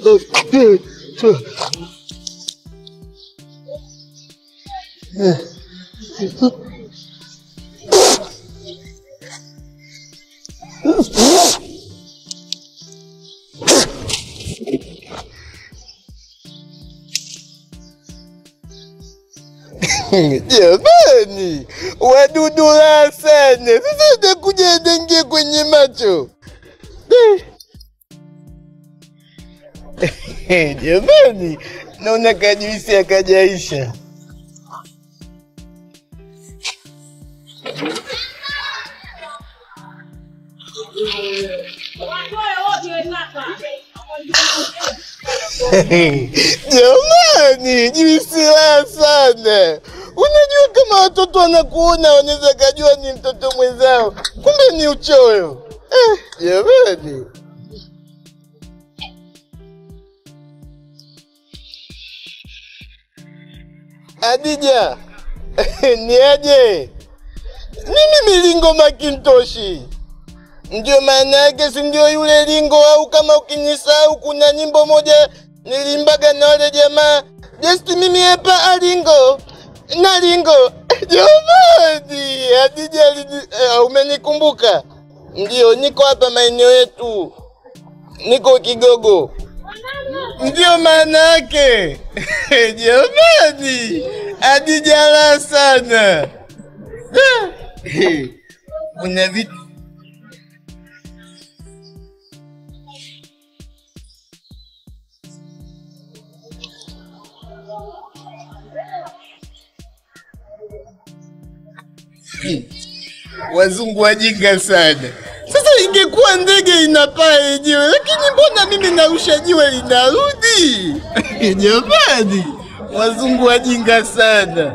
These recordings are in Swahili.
Jamani, wadudu raha sana. Sasa utakuja dangie kwenye macho Eh, jamani, naona kajuisi akajaisha. Jamani, juisi raha sana. Unajua kama watoto wanakuona wanaweza kajua ni mtoto mwenzao, kumbe ni uchoyo. Eh, jamani. Adija, ni aje? Mimi milingo Makintoshi, ndio maana yake, si ndio yule lingo? Au kama ukinisahau, kuna nyimbo moja nilimbaga na wale jamaa just mimi hapa alingo na lingo. Jamani, Adija, alini- eh, umenikumbuka? Ndio, niko hapa maeneo yetu, niko Kigogo. Ndio maana yake. Jamani, adijala sana. Kuna vitu wazungu wajinga sana. Sasa ingekuwa ndege inapaa yenyewe, lakini mbona mimi narusha jiwe linarudi? Jamani, wazungu wajinga sana.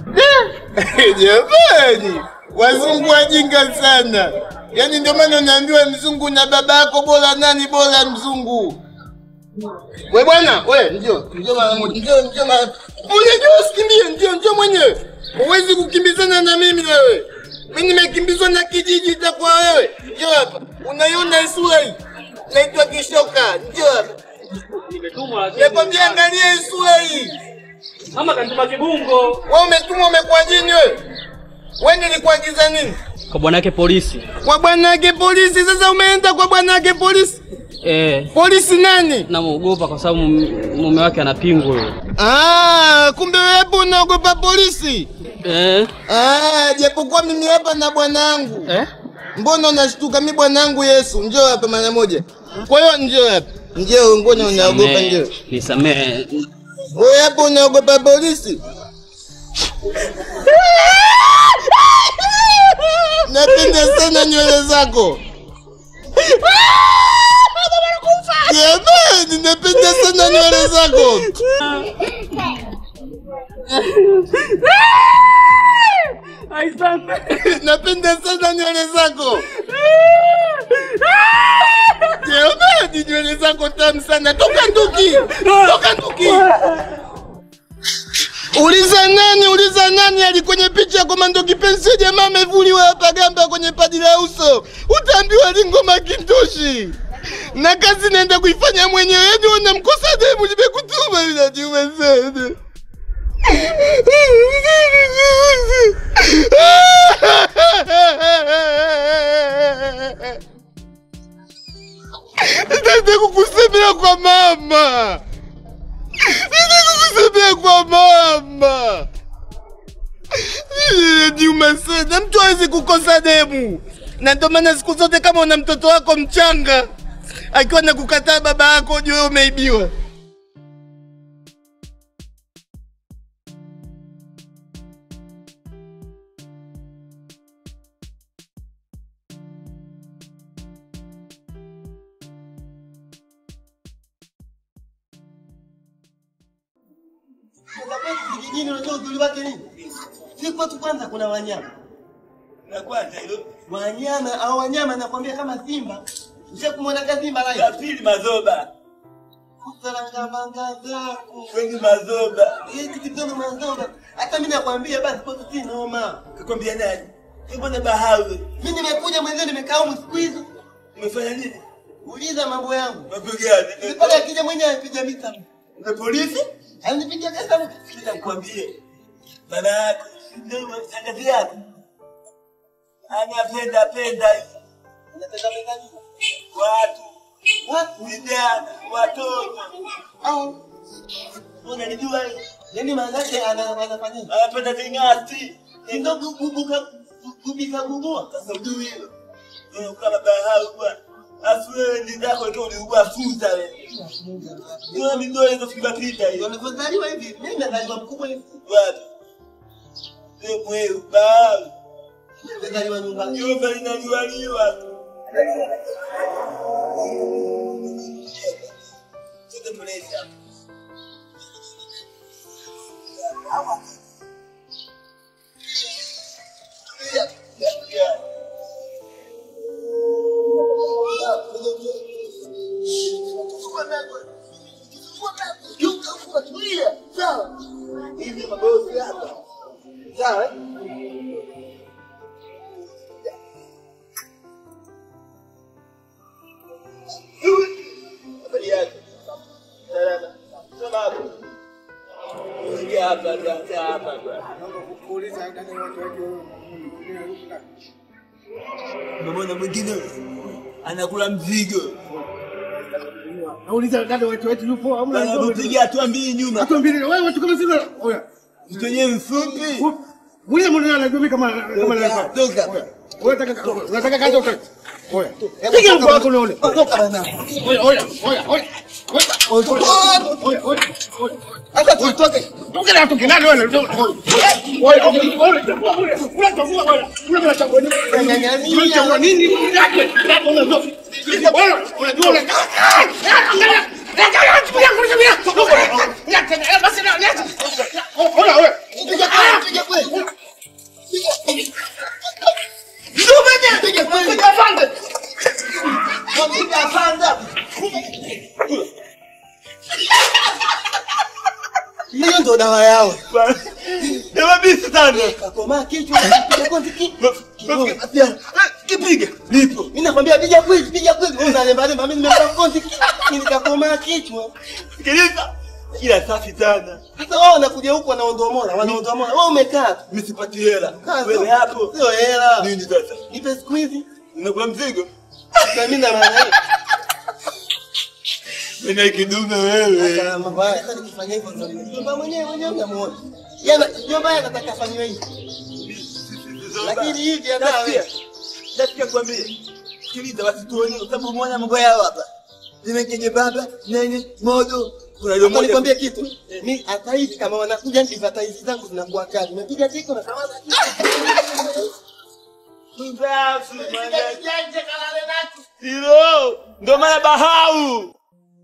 Jamani, wazungu wajinga sana. Yaani ndio maana unaambiwa mzungu na baba yako bora nani bora mzungu. We bwana, we njoo, njoo mara moja, njoo, njoo mara. Unajua usikimbie, njoo, njoo mwenyewe. Huwezi kukimbizana na mimi wewe. Mimi nimekimbizwa na kijiji itakuwa wewe. Njoo hapa. Unaiona sura hii? Naitwa Kishoka. Njoo hapa. Nakwambia angalia hii sura hii. Mama kanituma kibungo Wewe umetumwa umekuwa jini wewe? Wewe nilikuagiza nini? kwa bwanake polisi. Kwa bwanake polisi. Sasa umeenda kwa bwanake polisi. Eh, Polisi nani? namuogopa kwa sababu mum- mume wake ana pingu huyo. Ah, kumbe wewe hapo unaogopa polisi. Eh, Ah, japokuwa mimi hapa na bwanangu. eh? Mbona unashtuka? Mi bwanangu Yesu, njoo hapa mara moja. Kwa hiyo njoo hapa, njoo. Mbona unaogopa? Njoo Nisamehe, nisamehe. wewe hapo, unaogopa polisi? Napenda sana nywele zako jamani, napenda sana nywele zako. napenda sana nywele zako jamani, nywele zako tamu sana. Toka nduki, toka nduki. Uliza nani, uliza nani ali kwenye picha ya komando kipenzi. Jamaa amevuliwa hapa gamba kwenye paji la uso, utaambiwa lingo Makintoshi na kazi naenda kuifanya mwenyewe. Yani unamkosa demu, nimekutuma inajiuma sana Nitaenda kukusemea kwa mama, nitaenda kukusemea kwa mama. Inajiuma sana, mtu hawezi kukosa demu, na ndio maana siku zote kama una mtoto wako mchanga akiwa na kukataa baba yako, ujue umeibiwa. Kijijini unajua uzuri wake nini? Si kwetu kwanza kuna wanyama. Na kwanza hilo Wanyama au wanyama nakwambia kama simba. Ushakumwona simba la lai. pili mazoba, Kusalanga manga zako. wengi mazoba. Hiki kidogo mazoga. Hata mimi nakwambia basi kwetu si noma. Kakwambia nani? Mbona bahau? Mimi nimekuja mwenzio nimekaa huko siku hizo. Umefanya nini? Uliza mambo yangu. Mambo gani? Mpaka akija mwenyewe anipiga mita. Na polisi? Anipiga kasa. Sikiliza nikwambie. Baba yako ndio mshangazi yako. Anapenda penda Anataka pesa nini? watu, Watu. vijana, watoto. Au. Unanijua hiyo? Yaani maana yake ana anafanya nini? Anapenda ving'ati. Ndio kubuka kubika gugua. Sasa ujui hilo. Wewe kama bahau bwana. Afu wewe ndi zako tu uliugua fuza wewe. Ndio midole hizo kupita hiyo. Wamezaliwa hivi. Mimi nazaliwa mkubwa hivi. Wapi? Wewe mwewe bahau. Nimezaliwa nyumbani. Jumba linaliwaliwa. Tuende mlezi hapa. Hivi mabosi hapa. Sawa? eh? Habari yako? Salama. Sema hapo. Ingia hapa, kaa hapa bwana. Unamwona mwingine anakula mzigo. Nauliza dada wetu wetu yupo au mna Anapiga hatua mbili nyuma. Watu mbili wewe watu kama sivyo. Oya. Mtu wenyewe mfupi. Wewe mbona anajua mimi kama kama Toka, na toka. Oya. Wewe unataka unataka kaza utoke. Oya. Piga mko wako unaone. Toka bana. Oya oya oya oya. Oya oya. Sasa tutoke. Toka na toke nani wewe? Oya oya. Oya. Kula chakula wewe. Kula bila chakula. Kula chakula nini? Yake. Unajua. Unajua unajua. Angalia. Angalia tumia kulia. Niache basi na niache. Oya oya. Piga kweli, piga kweli. Ndume piga kweli. Piga pande. Piga pande. Hiyo ndo dawa yao. Jamaa bisi sana. Kakoma kichwa, piga kwanza kichwa. Kipiga. Nipo. Mimi nakwambia piga kweli, piga kweli. Wewe unalemba lemba, mimi nimepiga konti nikakoma kichwa. Sikiliza. Kila safi sana. Sasa wao wanakuja huku wanaondomola, wanaondomola. Wewe umekaa tu. Mimi sipati hela. Kaa Wewe tu. hapo. Sio hela. Nini sasa? Nipe siku hizi. Unakula mzigo? Na mimi na maana hiyo. Wewe kidume wewe. Sasa mambo haya sasa nikifanya hivyo ndio nyumba mwenyewe mwenyewe unamuona. Yana nyumba yake anataka afanywe hivi. Lakini hivi hata Nasikia. wewe. Nasikia kwambie. Sikiliza wasituone kwa sababu umeona mambo yao hapa. Nimekenye baba, nene, modo. Kuna ile Hata moja. nikwambie kitu. Mimi hata hivi kama wanakuja advertise zangu zinakuwa kali. Nimepiga tiko na kama Mbafu, Hilo ndo maana bahau.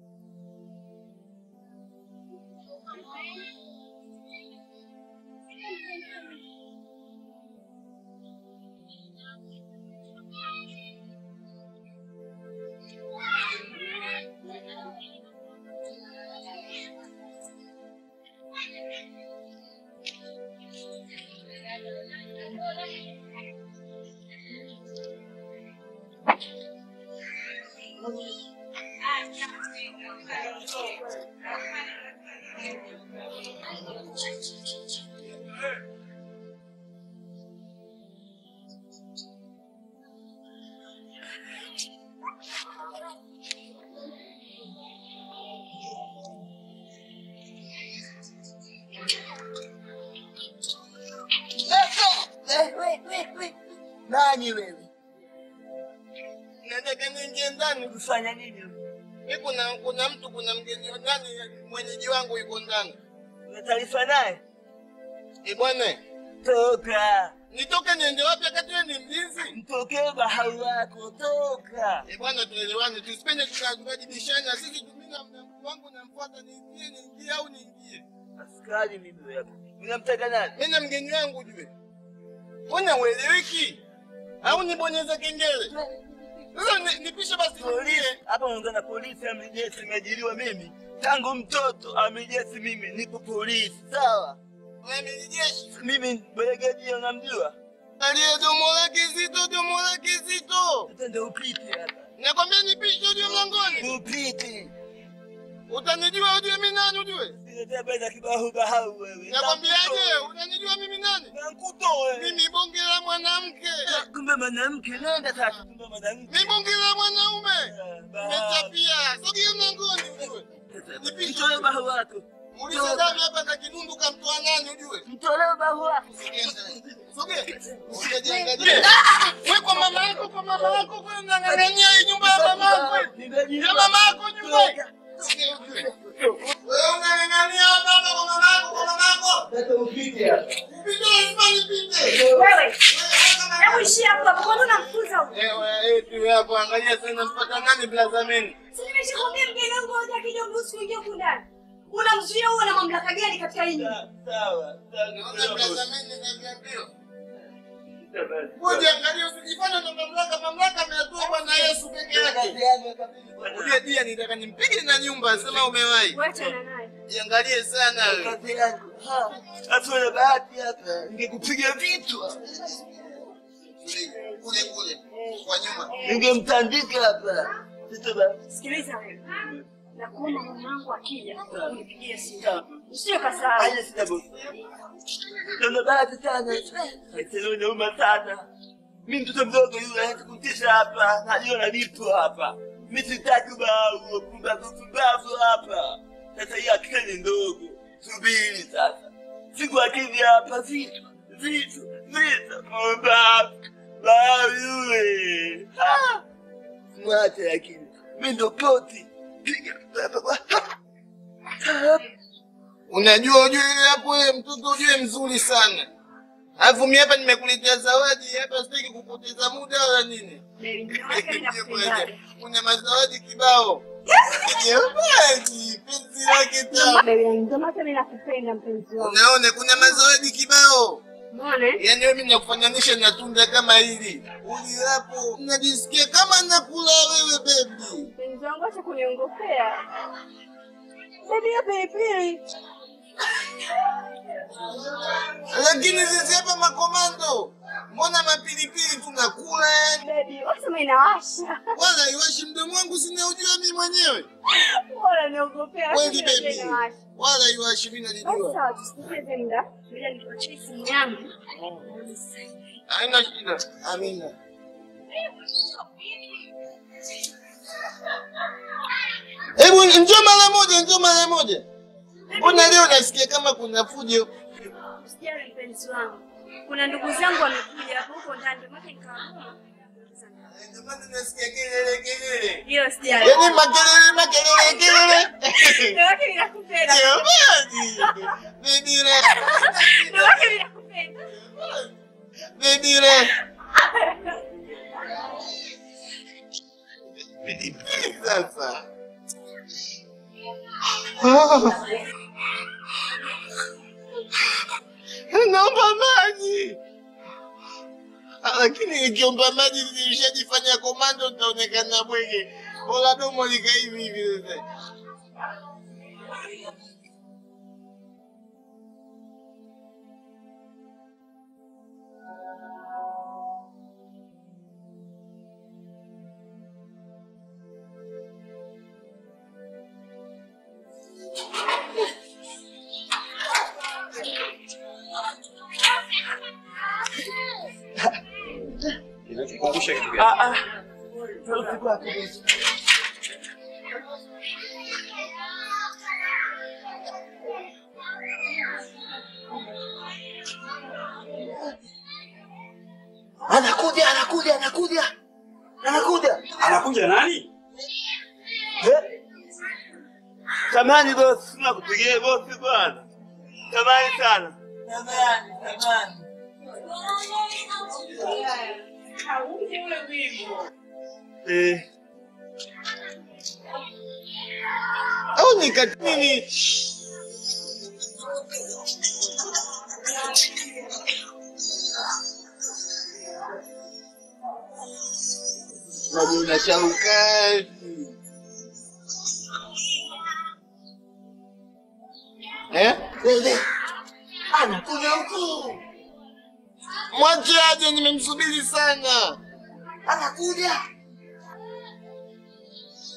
Nani wewe? Nataka niingie ndani. Kufanya nini? Mimi kuna kuna mtu kuna mgeni ndani mwenyeji wangu yuko ndani. Una taarifa naye? Eh bwana, Toka. nitoke niende wapi wakati wewe ni mlinzi? Mtokee bahau wako, toka. Eh bwana, tuelewane, tusipende tukajibishana. Sisi tumina mtu wangu namfuata, niingie niingie au niingie. Askari mimi hapa. Unamtaka nani? Mimi na mgeni wangu jue. Mbona ueleweki? Au nibonyeze kengele? Sasa ni- nipishe basi Polisi. niingie. Hapa unaongea na polisi amri jeshi nimeajiriwa mimi. Tangu mtoto amri jeshi mimi nipo polisi. Sawa? Wewe ni jeshi. Mimi brigadia unamjua? Aliye domo lake zito, domo lake zito. Twende upite hapa. Nakwambia nipishe ujue mlangoni. Tupite. Utanijua ujue mimi nani ujue. Ninataka kibahu bahau wewe. Nakwambiaje? Unanijua mimi nani? Nakutoe. Mimi bonge la mwanamke. Kumbe mwanamke nenda sasa. Kumbe mwanamke. Mimi bonge la mwanaume. Nimechapia. Sogea mlangoni ujue. Nipishe. Mtolee bahu wako. Muulize dami hapa na kinundu kamtoa nani ujue. Mtolee bahu wako. Sogea. Usijiangalie. Wewe kwa mama yako, kwa mama yako, kwa mnang'ang'ania hii nyumba ya mama yako. Ya mama yako nyumba. Wewe unang'ang'ania hapa hapa kwa mama yako, kwa mama yako. Nipite lazima nipite. Wewe, hebu ishia hapo hapo, kwani unamfukuza huko? Ewe, eti wewe hapo angalia sana mpaka nani blazameni. Si nimeshakwambia mgeni wangu hoja akija mruhusu kuingia huku ndani. Unamzuia huo na mamlaka gani katika hii nyumba? Sawa. Naona blazameni nimeambiwa. Ngoja angalia usijifanye na mamlaka, mamlaka ameyatoa Bwana Yesu peke yake. Ule dia nitaka nimpige na nyumba, sema umewahi. Wachana naye. Jiangalie sana wewe. Kazi yangu. Hata na bahati hapa. Ningekupiga vichwa. Kule kule kwa nyuma. Ningemtandika hapa. Sasa basi. Sikiliza wewe. Nakuomba mwanangu akija unipigie simu. Usije kasahau. Haya sita bosi. Ndio bahati sana. Sasa nauma sana. Mimi mtoto mdogo yule hata kutisha hapa. Najiona nipo hapa. Mimi sitaki bao pumbavu pumbavu hapa. Sasa hii akili ndogo. Subiri sasa. Siku akija hapa vitu vitu vitu pumbavu. Bao yule. Ah! Mwache lakini. Mimi ndo poti. Piga. Unajua ujue yule hapo wewe mtoto ujue mzuri sana. Alafu mimi hapa nimekuletea zawadi hapa sitaki kupoteza muda wala nini. Baby, mke wake mimi nakupendaga. Kuna mazawadi kibao. Jamani, penzi lake tamu. Baby, ndio maana mimi nakupenda mpenzi wangu. Unaona kuna mazawadi kibao. Umeona? eh? Yaani wewe mimi nakufananisha na tunda kama hili. Uli hapo najisikia kama nakula wewe baby. Mpenzi wangu acha kuniongopea. Baby, hiyo pilipili. Lakini sisi hapa makomando. Mbona mapilipili tunakula yani? Baby, wasema inawasha. Wala iwashi mdomo wangu sina ujua mimi mwenyewe. Bora niogopea. Kweli Wasema baby. inawasha. Wala iwashi mimi Basi nalijua. sawa, tusipoteze muda. Ngoja nikuachie simu yangu. Haina shida. Amina. Hebu njoo mara moja, njoo mara moja. Mbona leo nasikia kama kuna fujo? Usijali mpenzi wangu. Kuna ndugu zangu wamekuja hapo huko ndani, ndio maana nikaamua. Ndio maana nasikia kelele kelele. Hiyo sijali. Yaani makelele makelele kelele. Ndio maana ninakupenda. Jamani. Baby re. Ndio maana ninakupenda. Baby re. Sasa. Naomba maji. Ah, Lakini nikiomba maji nilishajifanya komando nitaonekana bwege. Bora domo lika hivi hivi sasa. Inakukumbusha kitu gani? Ah ah. Sauti kwako bosi. Anakuja, anakuja, anakuja. Anakuja. Anakuja nani? Eh? Samani bosi, nakupigia bosi bwana. Samani sana. Samani, samani. Eh, Au nikatini Najua shaukati. Eh? wewe. Anakuja huku. Mwache aje nimemsubiri sana. Anakuja.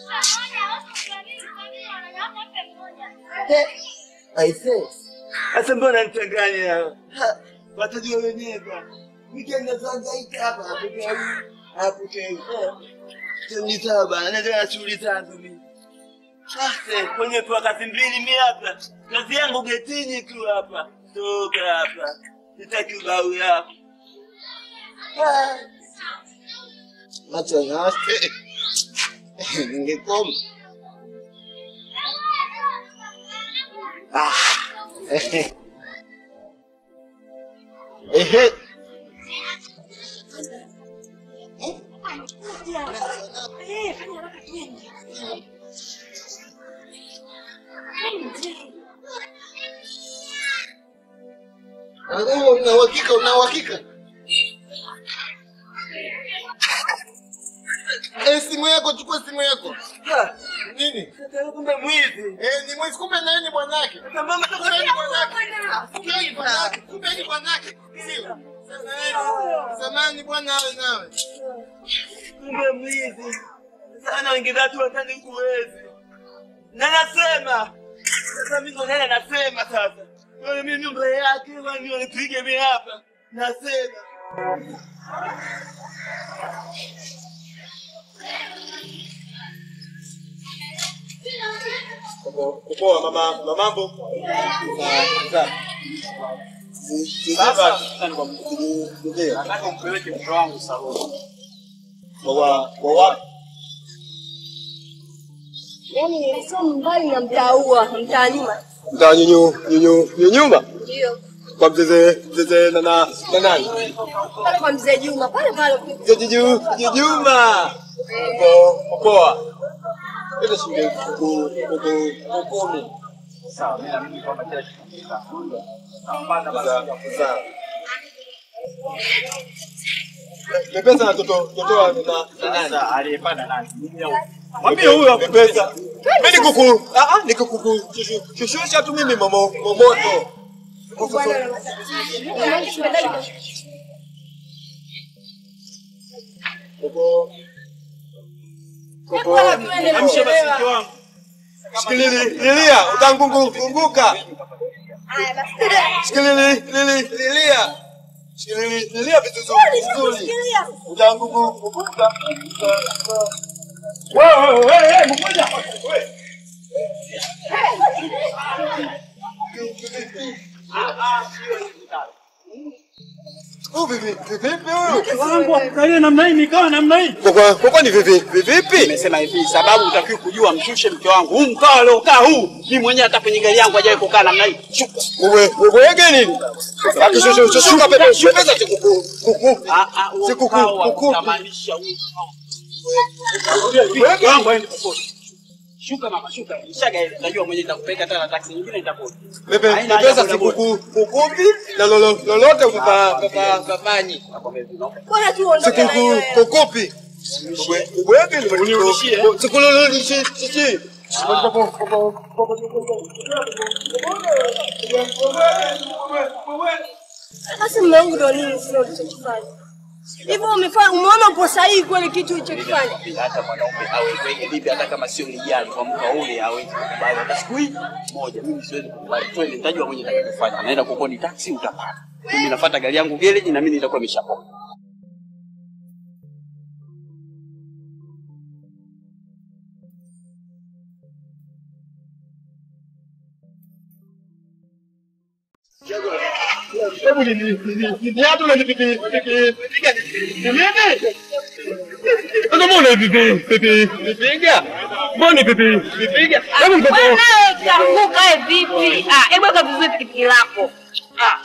Aise. Sasa mbona nichanganya? Ha, Watajua wenyewe bwana. Nikienda kuhangaika hapa hapokei. Hapokei. Ni sawa bwana, naendelea na shughuli zangu mimi. Sasa kwenye tu wakati mbili mimi hapa. Kazi yangu getini tu hapa. Toka hapa. Sitaki ubao yako. Ah. Macho yake. Ningekoma. Ah. Ehe. Ehe. Una uhakika? Una uhakika? Eh, simu yako, chukua simu yako. Nini? Kumbe mwizi. Eh, ni mwizi kumbe naye ni bwanake. Kumbe ni bwanake. Kumbe ni bwanake. Kumbe ni bwanake. Sio. Samani bwana awe nawe. Kumbe mwizi. Sana wengine watu watani kuwezi. Na nasema. Sasa mimi ndo nani nasema sasa. Wewe mimi nyumba yake wani wanipige mimi hapa. Nasema. Poa mama, mamambo. Sasa nataka umpeleke mke wangu saloni. Kwa kwa wapi? Yaani sio mbali na mtaa huo, mtaa nyuma. Mtaa nyunyu nyunyu nyumba Ndio. kwa mzee mzee na na na nani? Pale kwa mzee Juma, pale pale. Jiju Juma. Poa poa. Ile shilingi kuku kuku kumi. Sawa, mimi naamini kwamba kila kitu kitakuwa. Sawa. Mepesa na toto toto na na nani? Sasa aliyepanda nani? Mwambie huyo Mepesa. Mimi ni kuku. Ah ah ni kuku. Shushusha tu mimi momo momoto. Kuku. Kuku. amsha basi mke wangu. Shikilili, lilia, utangunguka. Shikilili, lili, lilia. Shikilili, lilia vizuri, vizuri. Utangunguka. Wewe wewe wewe mmoja. Wewe. Oh, vipi, vipi huyu? Wangu akalie namna hii nikawa namna hii. Kwa kwa ni vipi, vipi? Nimesema hivi sababu utakiwa kujua mshushe mke wangu. Huu mkao aliokaa huu, mimi mwenyewe hata kwenye gari yangu hajawahi kukaa namna hii. Shuka. Wewe, wewe nini? Akishusha, shuka pepe, shuka za kuku. Kuku. Ah ah, huo Si kuku, mkao kuku. utamaanisha huu mkao. Mke wangu aende popote. Shuka mama, shuka. Nishaga ile. Najua mwenyewe nitakupeleka tena taksi nyingine nitakuja. Pepe, Haina pesa haja si boda kuku, kukumbi na lolo, lolote papa papa papanyi. Bora tu Si uondoke na kuku, hiyo. kukupi. Wewe Unirudishie. Sikulululishi, shishi. Sasa mume wangu ndio nini sio ulichokifanya? Hivyo umefanya umeona upo sahihi kweli kitu ulichokifanya? hata mwanaume aweze vipi, hata kama sio lijali kwa mka ule hawezi kukubali hata siku hii moja. Mimi siwezi kukubali, twende, nitajua mwenye nitakachofanya. Naenda kukodi taksi, utapata. Mimi nafuata gari yangu gereji, na mimi nitakuwa nimeshapoa. Hebu ni ni ni ni hatu na pipi pipi pipiga nini? Ndio mbona pipi pipi pipiga? Mbona pipi pipiga? Hebu mtoto. Wewe utaanguka wewe vipi? Ah, hebu weka vizuri pikipiki lako. Ah.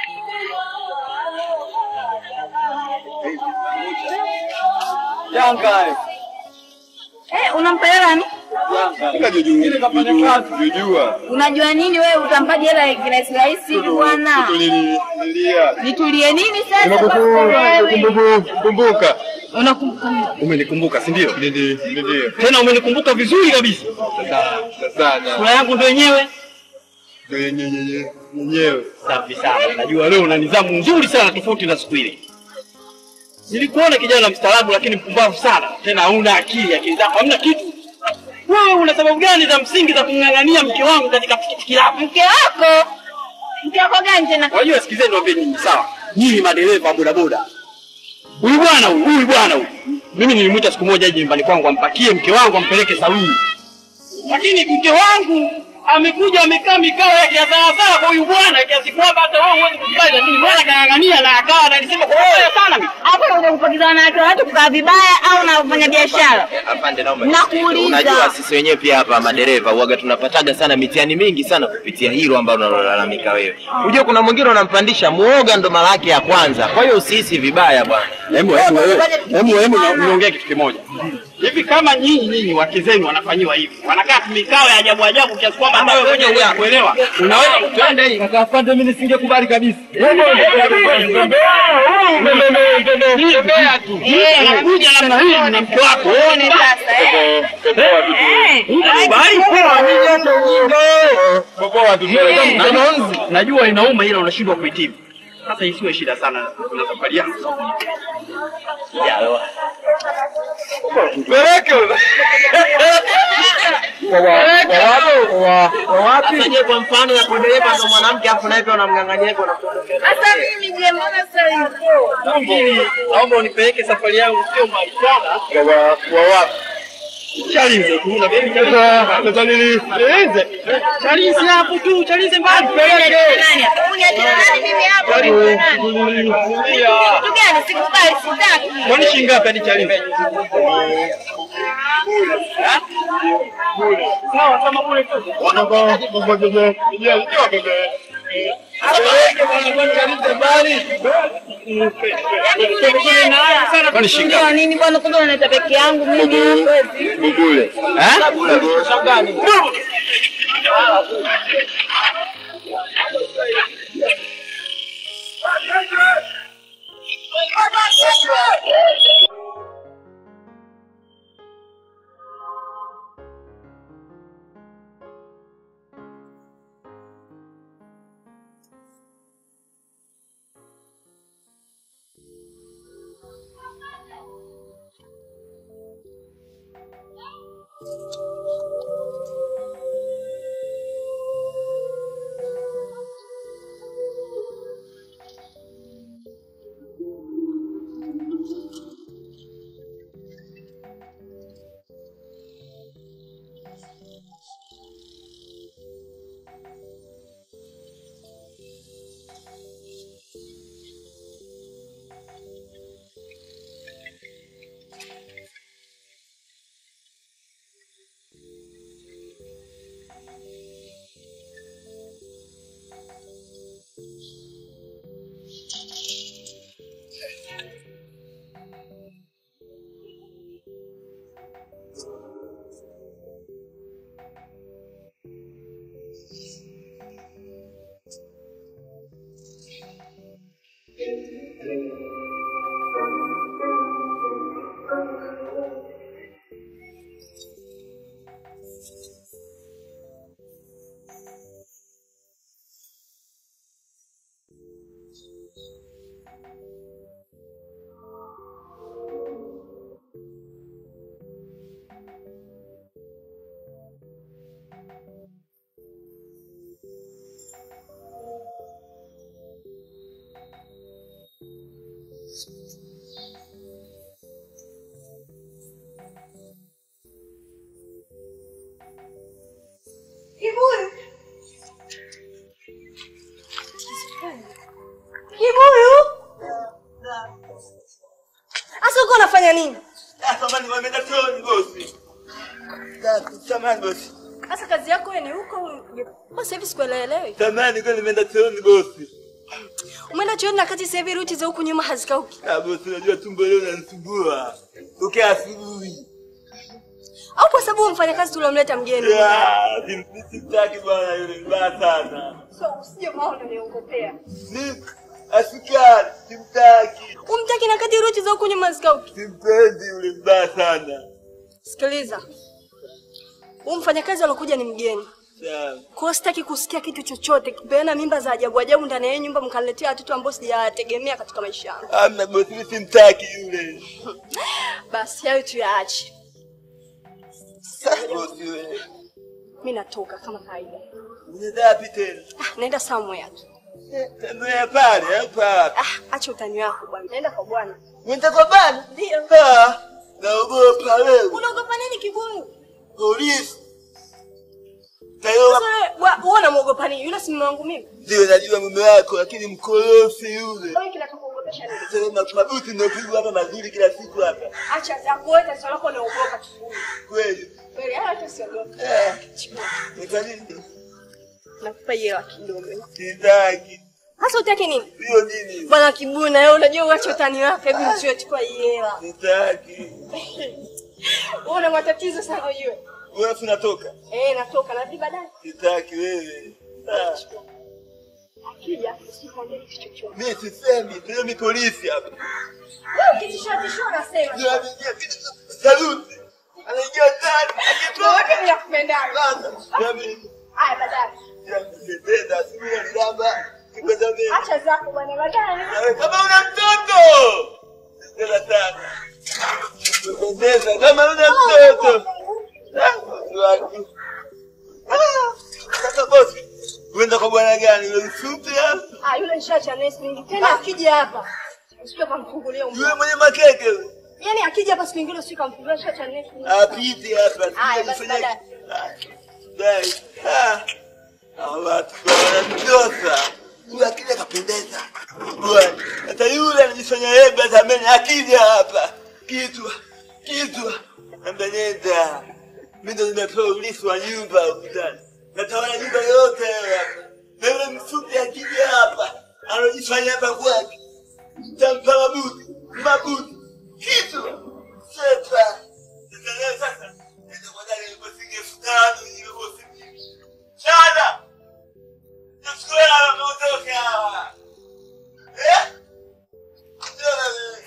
Yanga. Eh, unampa hela nani? Yanga jujua. Ile kafanya kazi jujua. Unajua nini wewe utampaje hela kirahisi rahisi hivi bwana? Nililia. Nitulie nini sasa? Wewe. Kumbuka. Unakumbuka. Umenikumbuka, si ndio? Ndio, ndio. Tena umenikumbuka vizuri kabisa. Sana. Sura yangu ndio yenyewe. Nyenyewe. Safi sana. Najua leo una nidhamu nzuri sana tofauti na siku ile. Nilikuona kijana mstaarabu lakini mpumbavu sana. Tena huna akili, akili zako hamna kitu. Wewe una sababu gani za msingi za kumng'ang'ania mke wangu katika pikipiki lako? Mke wako? Mke wako gani tena? Wajua, sikizeni niwaambie nyinyi, sawa? Nyinyi madereva wa bodaboda, huyu bwana huyu huyu bwana huyu, mimi nilimwita siku moja aje nyumbani kwangu ampakie mke wangu ampeleke saluni, lakini mke wangu amekuja amekaa mikao yake ya sawasawa kwa huyu bwana kiasi kwamba hata wewe huwezi kukubali, lakini bwana kang'ang'ania na akawa analisema kwa moyo sana mimi. Hapo unakuja kupakiza wanawake wa watu kukaa vibaya au unafanya biashara? Afande, naomba Nakuuliza. Unajua sisi wenyewe pia hapa madereva huaga tunapataga sana mitihani mingi sana kupitia hilo ambalo unalolalamika wewe. Unajua kuna mwingine unampandisha muoga ndo mara yake ya kwanza, kwa hiyo usihisi vibaya bwana. Hebu hebu hebu hebu na- niongee kitu kimoja. Hivi kama nyinyi nyinyi wake zenu wanafanyiwa hivi, wanakaa mikao ya ajabu ajabu kiasi kwamba hata wewe mwenyewe huwezi kuelewa, unaweza kutenda hii kaka afande, mimi nisingekubali kabisa. Tembea tu. Unakuja namna hii na mke wako. Uone sasa eh. Eh. Bali poa, mimi hata ujinga. Na- Najua inauma ila unashindwa kuitibu. Sasa isiwe shida sana na safari yako. Peleke. Sasa je, kwa mfano ya dereva ndo mwanamke afu naye pia unamng'ang'ania hivyo na Sasa mimi je, mbona sasa hivyo? Mimi naomba unipeleke safari yangu sio mbali sana. Wa wapi? Chalinze tu na mimi Sasa nini? Chalinze. Chalinze hapo tu, Chalinze mbali. Peleke. Nani hapa? Uniachia nani mimi hapa? Mimi nani? Kitu gani? Sikubali, sitaki. Kwani shilingi ngapi hadi Chalinze? Sawa, kama bure tu. Kwani shilingi ngapi? Ndio nini bwana, kumbe unaniita peke yangu mimi hapa. Kibuyu. Kibuyu. Asa uko unafanya nini? Samani wameenda chooni bosi. Samani bosi. Asa kazi yako wewe ni huko basi hivi sikuelewi. Samani kwa nimeenda chooni bosi. Umeenda chuoni na kati sasa hivi ruti za huku nyuma hazikauki. Ah bosi, unajua tumbo leo linanisumbua. Tokea asubuhi. Au kwa sababu mfanyakazi tuliomleta mgeni. Ah, sim- simtaki bwana yule mbaya sana. So usije maona niongopea. Ni asikari, simtaki. Umtaki na kati ruti za huku nyuma hazikauki. Simpendi yule mbaya sana. Sikiliza. Huyu mfanyakazi alokuja ni mgeni. Sawa. Kwa hiyo sitaki kusikia kitu chochote kipeana mimba za ajabu ajabu ndani ya hii nyumba mkaniletea watoto ambao sijategemea katika maisha yangu. Amna bosi, mimi simtaki yule. Basi hayo tuyaache. Sasa bosi wewe. Mimi natoka kama kawaida. Unaenda wapi tena? Ah, naenda somewhere tu. Tembea pale hapa. Ah, acha utani wako bwana. Naenda kwa bwana. Unaenda kwa bana? Ndio. Ah, naogopa wewe. Unaogopa nini kibuyu? Polisi. Tayo Sasa wewe wa- wewe unamwogopa nini? Yule si mume wangu mimi. ndio najua mume wako lakini mkorofi yule. Wewe kinachokuogopesha nini? Sasa ma- mabuti ndio hapa mazuri kila siku hapa. Acha za kuweka swala lako unaogopa kibuyu. Kweli. Kweli hata usiogope. Eh, Chukua. ni kwa nini? Nakupa hela kidogo. Sitaki. Sasa utaki nini? Hiyo nini? Bwana kibuyu na wewe unajua uache utani wako. Hebu nichukue chukua hii hela. Sitaki. Wewe una matatizo sana ujue. Wewe unatoka. Eh, natoka narudi baadaye. Sitaki wewe. Ah, Akija usikwambie kitu chochote. Mimi sisemi, ndio mi polisi hapa. Wewe ukitishia tishia unasema. Ndio anaingia kitu saluti. Anaingia ndani. Wewe Akitoka. mimi nakupendaga. Sasa, mimi Haya baadaye. Nimependa simu ya nilamba. Kipenda mimi. Acha zako bwana baadaye. Nawe kama una mtoto. Tena sana. Nimependeza kama una mtoto. Ah, watu wangu. Ah, Sasa bosi, uenda kwa bwana gani? Yule mfupi hapa? Ah, yule nishacha nesi nyingi. Tena akija hapa. Usije kumfungulia Yule umbo. mwenye makeke yule. Yaani akija hapa siku nyingine usije kumfungulia nishacha nesi. nyingi. Apite hapa. Haya, basi Sijafanya- baadaye. Ah, Dai. Ah. Hawa watu wanamtosa. Yule akija kapendeza. Bwana. Hata yule anajifanya yeye batameni akija hapa. Kitu. Kitu. Ambeleza. Mimi ndo nimepewa urithi wa nyumba huku ndani. Natawala nyumba yote hapa. Na yule mfupi akija hapa. Anajifanya hapa kwake. Tampa mabuti. Mabuti. Kitu. Sepa. Sasa leo sasa. Nenda kwa dada niliposinge elfu tano niliposinge. Chana. Nachukua hela wameondoka hawa. Eh? Ndio na wewe.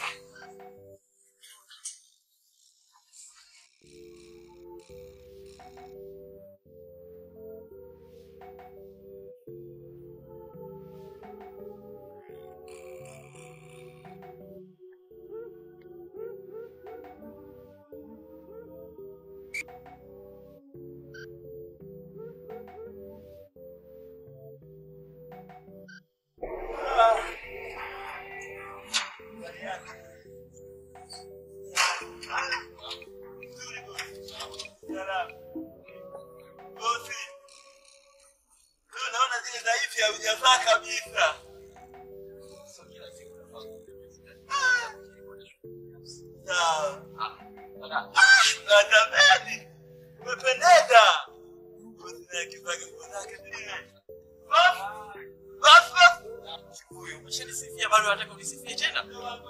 Bosi. Leo naona zile dhaifu haujavaa kabisa. Sawa. Ah, natamani. Umependeza. Bosi naye akivaa nguo zake zile. Bosi. Bosi, bosi. Huyu umeshanisifia bado unataka unisifie tena?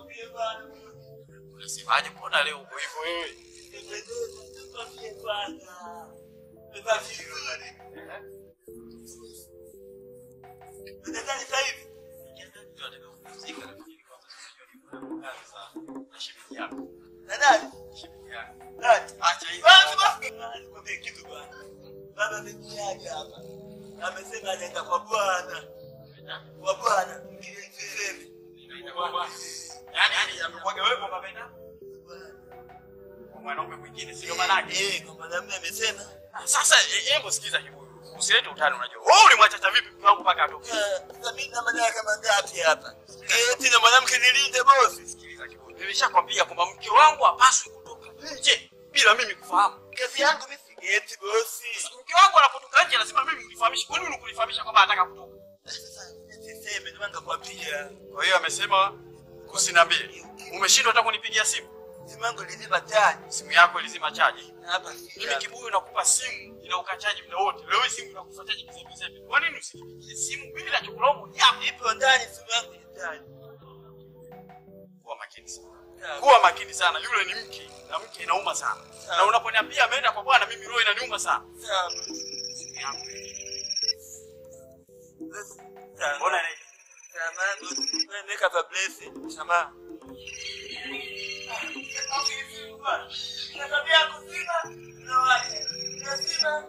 Unasemaje mbona leo uko hivyo wewe? amesema anaenda kwa bwana kwa bwana sisemi Yaani yaani amekuaga wewe kwamba ameenda kwa mwanaume mwingine sio manake. eh kwa mwanamume amesema Ah, Sasa eh, hebu sikiza kibuyu. Usilete utani unajua. Wewe ulimwacha vipi mke wangu mpaka atoke? sasa mimi na maneno kama ngapi hapa eti na mwanamke nilinde bosi Sikiliza kibuyu. Nimeshakwambia kwamba mke wangu hapaswi kutoka nje bila mimi kufahamu. kazi yangu mimi sigeti bosi Mke wangu anapotoka nje lazima mimi nilifahamishe. Kwa nini ukulifahamisha kwamba anataka kutoka? sasa siseme ndio ngakwambia Kwa hiyo amesema usiniambie. Umeshindwa hata kunipigia simu. simu yangu ilizima tani Simu yako ilizima chaji. hapa Mimi kibuyu nakupa simu ina ukachaji muda wote. Leo hii simu inakufa chaji kizembe zembe. Kwa nini usinipigie simu? Mimi nachokulaumu ni hapo. ipo ndani simu yangu ni ndani Kuwa makini sana. Kuwa makini sana. Yule ni mke na mke inauma sana. Na unaponiambia ameenda kwa bwana mimi roho inaniuma sana. sawa Simu yangu. sawa Mbona ni Samahani, bosi. Wewe Weka hapa blessing. Samahani. Na tabia ya kuzima, unawaje? Unazima?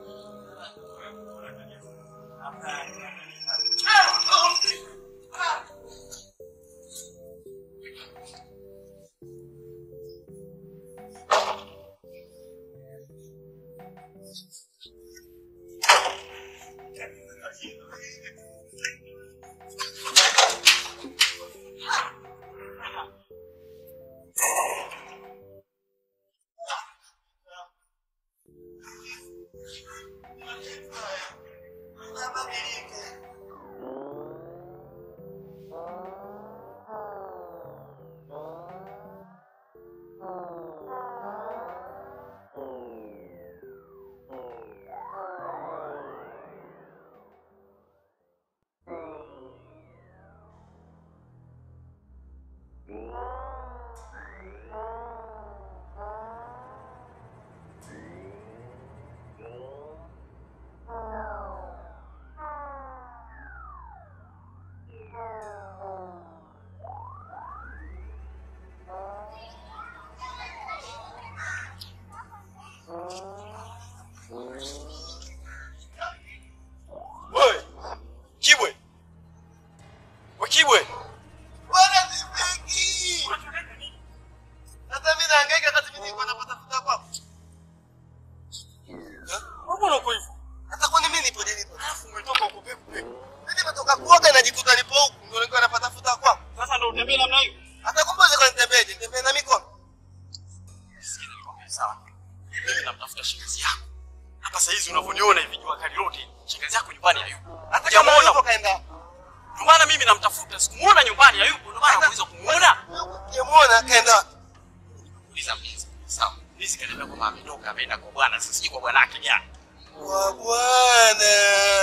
Wakibwe. Bwana sifiki. Sasa mimi nahangaika wakati mimi niko napatafuta kwako. Mbona uko hivyo? Sasa kwani mimi nipo nilipo? Alafu umetoka huko pepo pepo. Mimi nimetoka kuoga najikuta nipo huku ndio nilikuwa napatafuta kwako. Sasa ndio utembee namna hiyo. Hata kumbe ziko nitembeje? Nitembee na mikono. Sikiza nikwambie sawa. Mimi namtafuta shangazi yako. Hapa saa hizi unavyoniona hivi jua kali lote. Shangazi yako nyumbani hayupo. Hata kama Hujamuona. yupo kaenda. Ndio maana mimi namtafuta. Sikumuona nyumbani hayupo. Ndio maana nauliza kumuona. Sijamuona kaenda. Uliza mpenzi. Sawa. Hizi kaniambia kwamba ametoka ameenda kwa bwana. Sasa sijui kwa bwana yake gani. Wa bwana.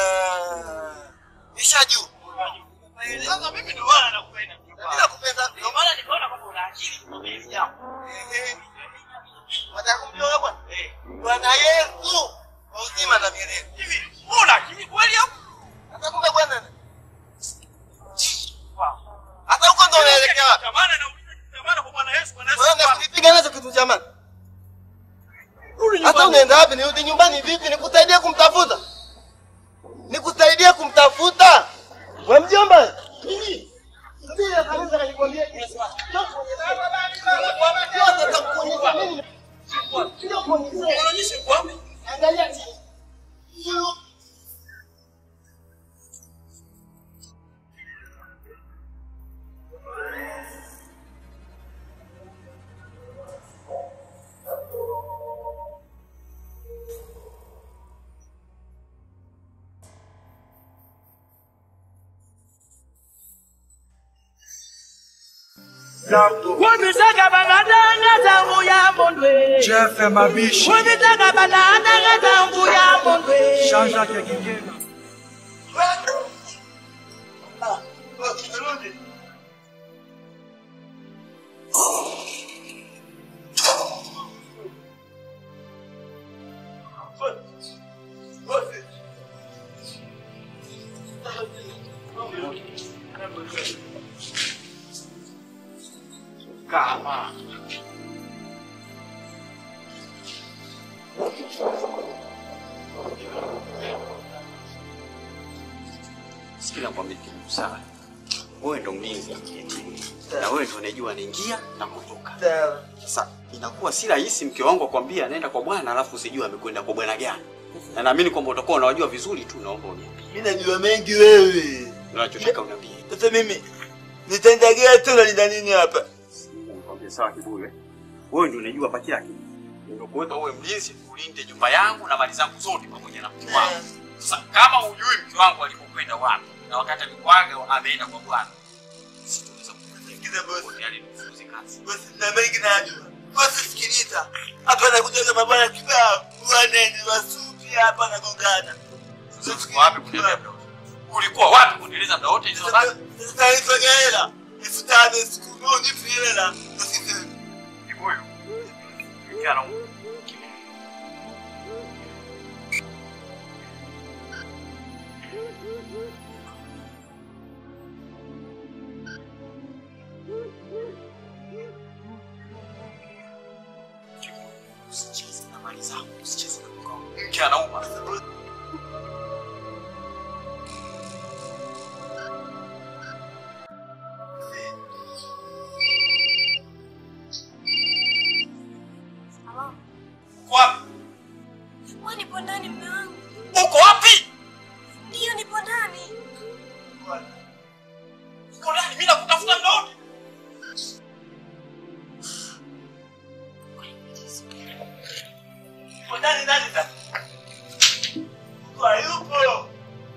Ishaju. Sasa mimi ndio maana nakupenda. Mimi nakupenda. Ndio maana nikaona kwamba una akili kwa hili jambo. Wataka kumjua bwana? Bwana Yesu. Kwa uzima na milele. Hivi una akili kweli hapo? Hata kumbe bwana. Hata huko ndo unaelekea wapi? Tamana nauliza tamana kwa Bwana Yesu, Bwana Yesu. Wewe unakunipiga nacho kitu jamani. Hata unaenda wapi? Nirudi nyumbani vipi? Nikusaidie kumtafuta? Nikusaidie kumtafuta? We mjomba. Mimi. Ndio kanisa kanikwambia Yesu. Unaonyesha kwa wapi? Angalia chini. Wabitaka banadanga tangu ya mondwe. Jeff Mabishi, Wabitaka banadanga tangu ya mondwe. Jean-Jacques Kigena. Kama. Sikia nakwambia kitu sawa. Wewe ndo mlinzi wa kijijini. Na wewe ndo unajua anaingia na kutoka. Sasa inakuwa si rahisi mke wangu akwambia anaenda kwa bwana alafu usijue amekwenda kwa bwana gani. Na naamini kwamba utakuwa unawajua vizuri tu, naomba uniambie. Mimi najua mengi wewe. Unachotaka uniambie. Sasa mimi nitaendelea tu na nina nini hapa? Nikwambie sawa Kibule. Wewe ndio unajua hapa kila kitu. Ndio kuweka uwe mlinzi ulinde nyumba yangu na mali zangu zote pamoja na mke wangu. Sasa kama hujui mke wangu alipokwenda wapi na wakati alikwaga ameenda kwa bwana. Sitaweza Sikiza boss. kukufuata yani nifuze kazi. Boss na mengi najua. Boss sikiliza. Hapa nakuja kama bwana kibao. Waneni wasupi hapa na gongana. Sasa uko wapi kuendelea muda wote? Ulikuwa wapi kuendeleza muda wote hizo Sasa basi? sasa nifanye hela. Elfu tano siku moja nipe hela. Usiseme. Kibuyu. Kijana Usicheze na mali zangu, usicheze na mke wangu. Mke anauma. Uko wapi? Wewe nipo ndani mume wangu. Uko wapi? Ndiyo nipo ndani. Uko ndani, mimi nakutafuta muda wote. Kwa nani nani sasa? Kwa yupo.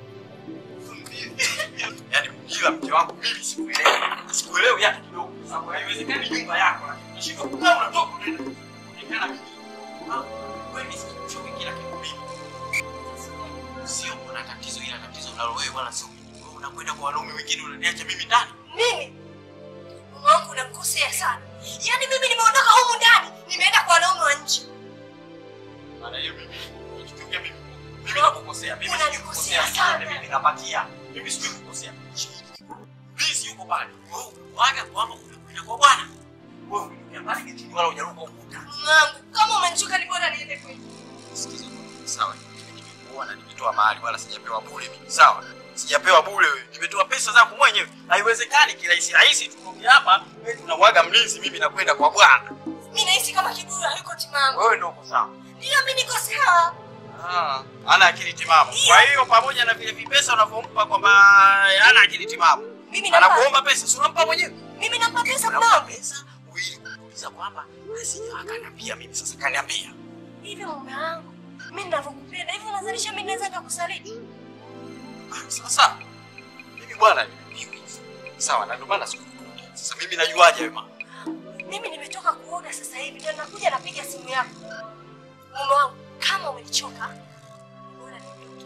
Yaani kila mke wangu mimi sikuelewi. Sikuelewi hata kidogo. Sababu haiwezekani nyumba yako lakini unashindwa kukaa unatoka unaenda. Unaonekana mimi. Ah, Wewe ni sikichoke kila kitu mimi. Sio kuna tatizo ila tatizo unalo wewe wala sio mimi. Wewe unakwenda kwa wanaume wengine unaniacha mimi ndani. Mimi mume wangu unamkosea sana. Yaani mimi nimeondoka humu ndani, nimeenda kwa wanaume wa nje. Maana hiyo mimi nikichukia mimi. Mimi nakukosea. Mimi Unanikosea sikukosea sana. Mimi napatia. Mimi sijui kukosea. Mimi si yuko pale. Wewe unawaga kwamba unakwenda kwa bwana. Wewe unakwenda pale kitini wala hujaruka ukuta. Mume wangu, kama umenichoka ni bora niende kwetu. Sikiza, sawa nimekuoa na nimetoa mahali wala sijapewa bure mimi sawa Sijapewa bure wewe. Nimetoa pesa zangu mwenyewe. Haiwezekani kirahisi rahisi tukoge hapa, wewe tunamwaga mlinzi mimi nakwenda kwa bwana. Mimi nahisi kama kibuyu hayuko timamu. Wewe ndio uko sawa. Ndio mimi niko sawa. Ah, ana akili timamu. Kwa hiyo pamoja na vile vipesa unavyompa kwamba ana akili timamu. Mimi nampa- Anakuomba pesa, si unampa mwenyewe? Mimi nampa pesa Unampa mdogo. pesa ili kuuliza kwamba asije akaniambia mimi sasa kaniambia. Hivi mume wangu, mimi ninavyokupenda hivi unazalisha mimi naweza kukusaliti? Sasa mimi bwana mimi sawa na ndio maana sikukuta. Sasa mimi najuaje wewe mama? Mimi nimetoka kuoga sasa hivi ndio nakuja napiga simu yako. Mume wangu, kama umenichoka, bora niondoke.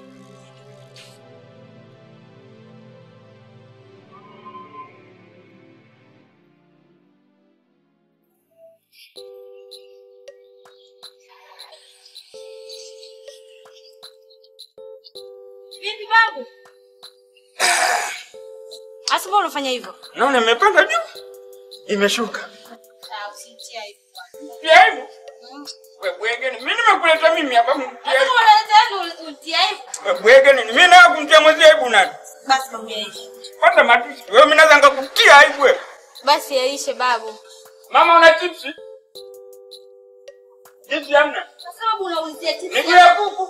Vipi babu? Asa mbona unafanya hivyo? Naona imepanda juu. Imeshuka. Ah, usinitie aibu. Pia hivyo. Wewe bwege ni mimi nimekuleta mimi hapa mtia. Sasa unaleta utie aibu. Wewe bwege ni mimi na kumtia mwezi aibu nani? Basi mwambie aishi. Kwanza matusi. Wewe mimi naweza ngakutia aibu wewe. Basi yaishe babu. Mama una chipsi? Chipsi hamna. Kwa sababu unaulizia chips. Miguu ya kuku.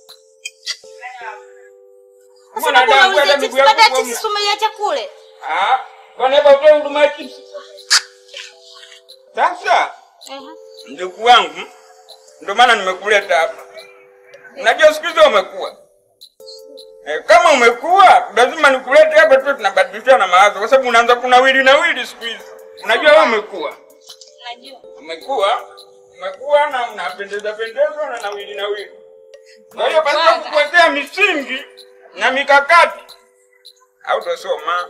Kwa Mbona sababu damu unaulizia hata chips, miguu ya baada ya kuku chips hamna? tumeiacha kule. Ah, kwani hapa utoe huduma ya chipsi? Sasa ndugu wangu, ndio maana nimekuleta hapa. Unajua siku hizi umekuwa eh, kama umekuwa lazima nikulete hapa tu, tunabadilishana mawazo, kwa sababu unaanza kunawili nawili siku hizi. Unajua wewe umekuwa Najua. umekuwa umekuwa na unapendeza pendeza na nawili nawili. Kwa hiyo basi kukuwekea misingi na mikakati au tosoma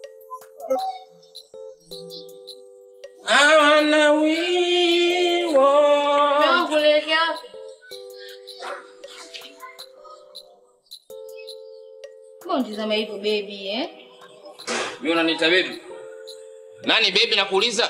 Hawana wiwo. Wangu unaelekea wapi? Mbona unitazama hivyo baby eh? Mimi unaniita baby? Nani baby nakuuliza?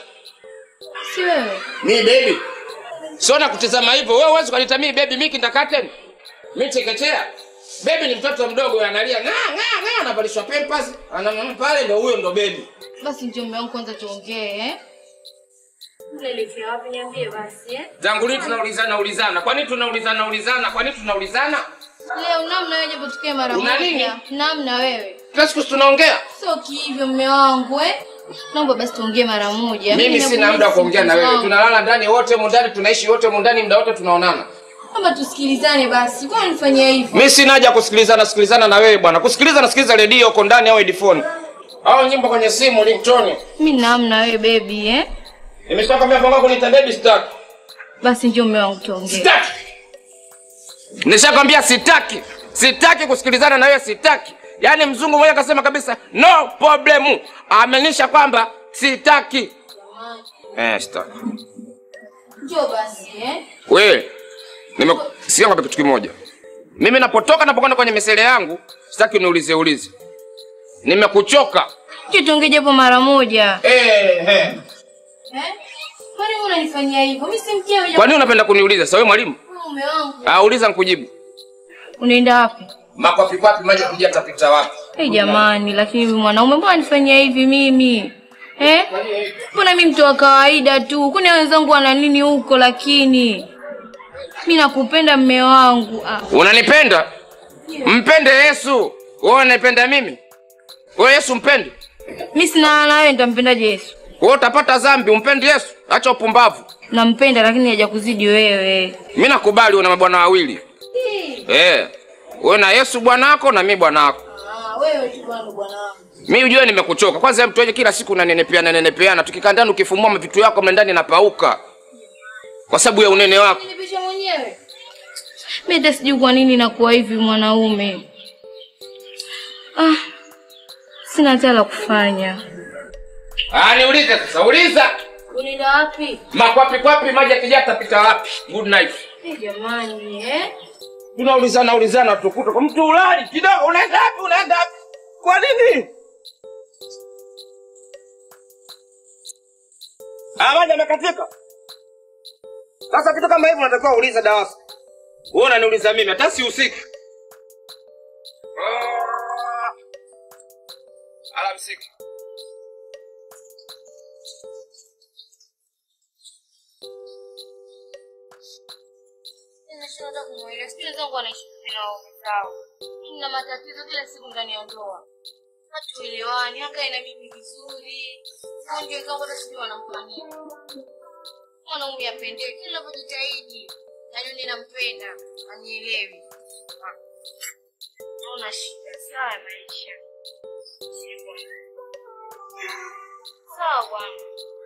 Si wewe. Mimi baby. Sio na kutazama hivyo. Wewe huwezi kuniita mimi baby, mimi kindergarten. Mimi chekechea. Baby ni mtoto mdogo analia nga nga nga anavalishwa pampers, ana pale ndio huyo ndo baby. Basi njoo mume wangu kwanza tuongee eh? Unaelekea wapi niambie basi eh? Tangu lini tunaulizana ulizana? Kwa nini tunaulizana ulizana? Kwa nini tunaulizana? Leo namna wewe japo tukae mara Una moja. nini? Namna wewe. Kila siku tunaongea. Sio kihivyo mume wangu eh? Naomba basi tuongee mara moja. Mimi sina muda wa kuongea na wewe. Tunalala ndani wote humu ndani, tunaishi wote humu ndani, muda wote tunaonana. Kama tusikilizane basi. Kwa nini unifanyia hivyo? Mimi sina haja ya kusikilizana sikilizana na wewe bwana. Kusikiliza nasikiliza redio huko ndani au headphone. Au nyimbo kwenye simu ringtone. Mimi namna wewe baby eh? Nimeshakwambia panga kuniita baby sitaki. Basi njoo mume wangu tuongee. Sitaki. Nishakwambia sitaki. Sitaki kusikilizana na wewe sitaki. Yaani mzungu mmoja akasema kabisa no problem. Amenisha kwamba sitaki. Eh, sitaki. Njoo basi eh? Wewe nime sikia kwa kitu kimoja. Mimi napotoka napokwenda kwenye misele yangu, sitaki uniulize ulize. Nimekuchoka. Njoo tuongee japo mara moja. Eh, eh. Eh? Kwa nini unanifanyia hivyo? Mimi si mkewe Kwa nini unapenda kuniuliza? Sasa wewe mwalimu? mume wangu. Ah, uliza nikujibu. Unaenda wapi? Makofi kwapi maji kuja tapita wapi? Hey, jamani, lakini mimi mwanaume mbona nifanyia hivi mimi? Eh? Mbona mimi mtu wa kawaida tu? Kwani wenzangu wana nini huko lakini? Mimi nakupenda mme wangu. Ah. Unanipenda? Mpende Yesu. Wewe unanipenda mimi? Wewe Yesu mpende? Mimi sina na wewe nitampendaje Yesu? Wewe utapata dhambi, umpendi Yesu? Acha upumbavu. Nampenda lakini hajakuzidi wewe. Mimi nakubali una mabwana wawili. Eh. Wewe na Yesu bwana wako na mimi bwana wako. Ah, wewe tu bwana bwana wangu. Mimi ujue nimekuchoka. Kwanza mtu wewe kila siku unanenepeana nenepeana. Tukikaa ndani ukifumua vitu yako mle ndani napauka. Kwa sababu ya unene wako. Nipisha mwenyewe. Mimi hata sijui kwa nini nakuwa hivi mwanaume. Ah. Sina hata la kufanya. Ah, niulize sasa, uliza. Unaenda wapi? Makwapi kwapi maji yakija tapita wapi? Good night. Eh, jamani, eh? Tunaulizana ulizana tukuta kwa mtu ulali kidogo unaenda wapi? Unaenda wapi? Kwa nini? Ah, maji yamekatika. Sasa kitu kama hivyo unatakiwa uulize Dawasa. Wewe unaniuliza mimi hata sihusiki. Ah. Sio hata kumwelewa. Sio zangu anaishi na waume zao. Nina matatizo kila siku ndani ya ndoa. Hatuelewani, akae na mimi vizuri. Fundi wenzangu hata sijui wanampa nini. Mwanaume apendewe kila ninapojitahidi. Najua ninampenda, anielewi. Naona shida sawa ya maisha. Sivyo. Sawa bwana.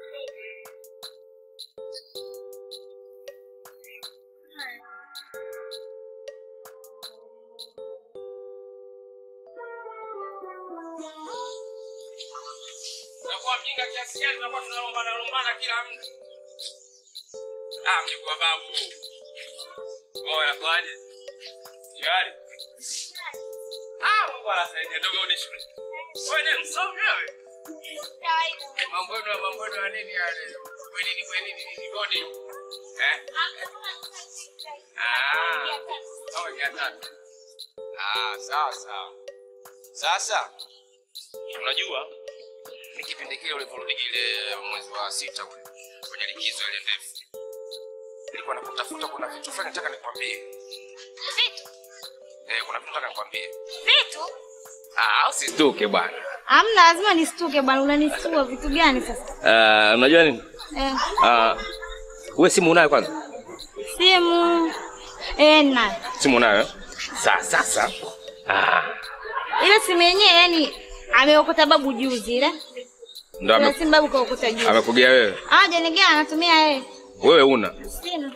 Tunakuwa mjinga kiasi gani tunakuwa tunalombana lombana kila mtu. Ah, mjukuu babu. Wewe unakwaje? Shwari. Ah, Mungu anasaidia ndogo uni shule. Wewe ni msomi wewe. Mambo yenu mambo yenu ya nini yale? Wewe nini wewe nini nini bodi? Eh? Ah. Oh, ya tatu. Ah, sawa sawa. Sasa unajua ni kipindi kile uliporudi ile mwezi wa sita ule kwenye likizo ile ndefu, nilikuwa nakutafuta. Kuna vitu fulani nataka nikwambie. Vitu? Eh, kuna vitu nataka nikwambie. Vitu? Ah, usituke bwana. Hamna, lazima nistuke bwana. Unanistua vitu gani sasa? Uh, unajua nini? Eh, Uh, wewe simu unayo kwanza? simu eh, na Simu unayo? Sa, sasa. Ah, ile simu yenyewe yani ameokota babu juzi ile. ndo Ile ame, simu babu kaokota juzi. amekugea wewe. Ah, janigea anatumia yeye. Wewe una. Sina.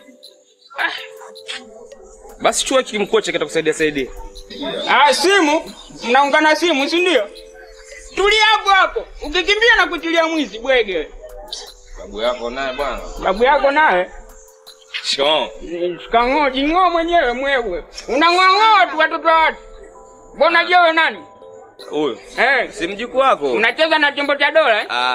Basi chua kimkocha kitakusaidia saidia. Ah, simu mnaungana simu, si ndio? Tulia hapo hapo, ukikimbia na kutilia mwizi bwege. Babu yako naye bwana. Babu yako naye Shoo. shikang'oo, jing'oo mwenyewe mwewe, unang'oang'oa tu watoto wa watu. Mbona jewe nani? Huyo. Eh, Si mjukuu wako? unacheza na chombo cha dola eh? Ah.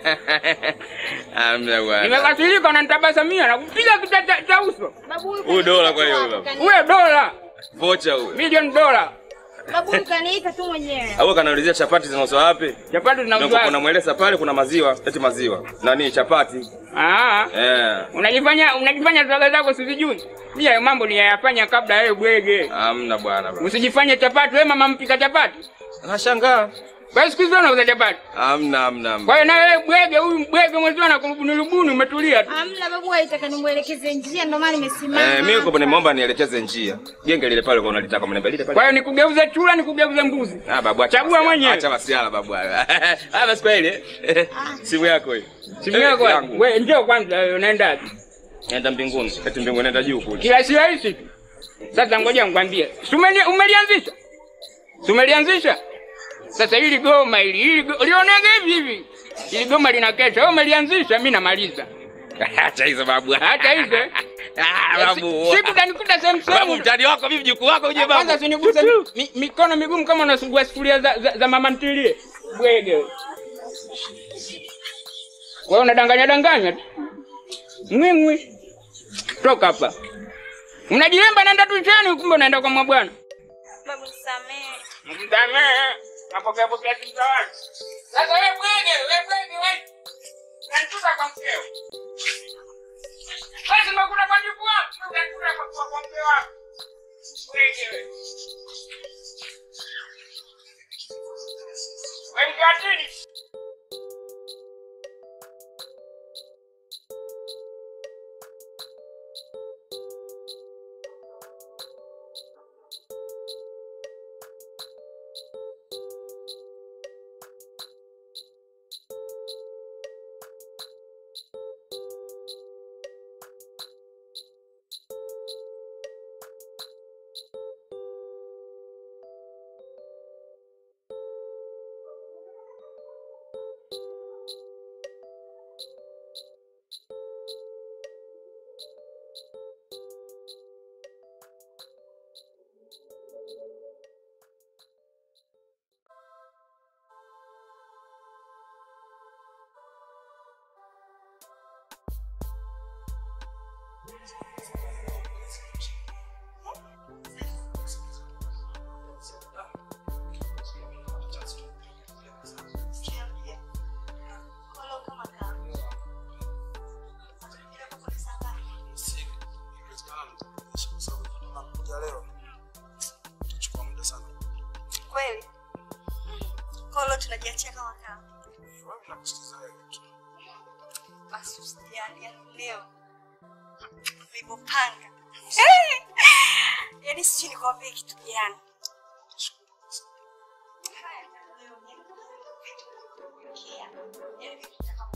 Amna bwana. Nimekasirika na nitabasamia na kupiga kita cha, cha uso. Babu huyu Huyu dola kwa hiyo kaniita huyo. tu, Uwe dola Vocha huyo. milioni dola, Babu huyu kaniita tu mwenyewe. Au kanaulizia chapati zinauzwa wapi? chapati Ndio zinauzwa. kuna mweleza pale kuna maziwa, eti maziwa. Nani chapati? Ah, Eh. unajifanya unajifanya swaga zako sizijui. Mimi hayo mambo niyayafanya kabla wewe bwege. Amna bwana. bwana. Usijifanye chapati, wewe mama mpika chapati. Nashangaa. Kwa hiyo siku hizi unauza chapati. Amna amna. amna. Kwa hiyo na wewe bwege, huyu bwege mwenzio anakurubuni rubuni, umetulia tu. Hamna, babu aitaka nimwelekeze njia, ndio maana nimesimama. Eh, mimi kwa nimeomba nielekeze njia. Genge lile pale kwa unalitaka mniambia lile Kwa pale. hiyo nikugeuze chura, nikugeuze mbuzi. Ah babu acha. Chagua masiala. mwenyewe. Acha masiala babu. Ah basi kwa ile. Simu yako hii. Simu Eh, yako yangu. wewe njoo kwanza, wewe unaenda wapi? Nenda mbinguni. Eti mbinguni nenda juu kule. Kila si rahisi tu. Sasa ngoja nikwambie. Si umeli- umelianzisha? Si umelianzisha? Sasa hili goma hili, hili go- ulionaga hivi hivi. Hili goma lina kesha. Wewe umelianzisha, mimi namaliza. Acha hizo babu. Hata hizo. eh. Ah babu. Si- Siku utanikuta sehemu Babu sehemu. mtani wako vipi mjukuu wako uje babu. Kwanza siniguse mi, mikono migumu kama unasugua sufuria za, za, za mama ntilie. Bwege. wewe. Wewe unadanganya danganya tu. Mwingwi. Toka hapa. Mnajilemba naenda tu chani kumbe unaenda kwa mabwana. Babu nisamehe. Msamehe. Napokea pokea kimtawali. Sasa wewe bwege, wewe bwege wewe. Nanituka kwa mkeo. Wewe umekuta kwa jibu wako, unakula kwa kwa kwa mkeo wako. Bwege wewe. Wewe mkatini. tunajiachia kama kama. Basi usijali, yaani leo nilivyopanga. Yaani sijui nikwambie kitu gani. Haya, leo mimi nimekuwekea. Yaani nikitaka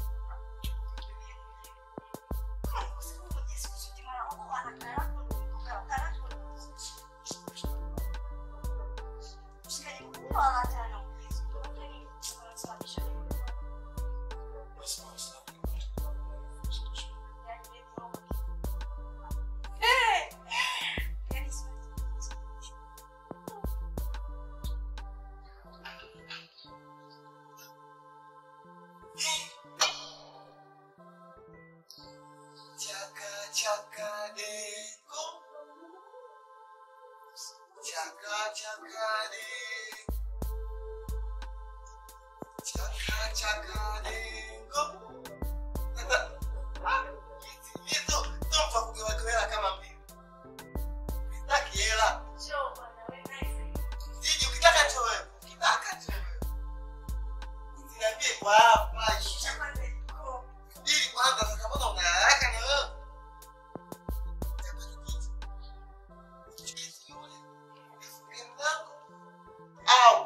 Chaka chaka dengo. Chaka chaka dengo. Chaka chaka dengo. Hizo tofa kugewagewa kama mbili. Sitaki hela. Siji ukitaka tu wewe. Ukitaka tu wewe. Usiniambie kwa hapa. Shika kwanza iko. Ili kwanza sasa mbona una haraka na wewe? Au.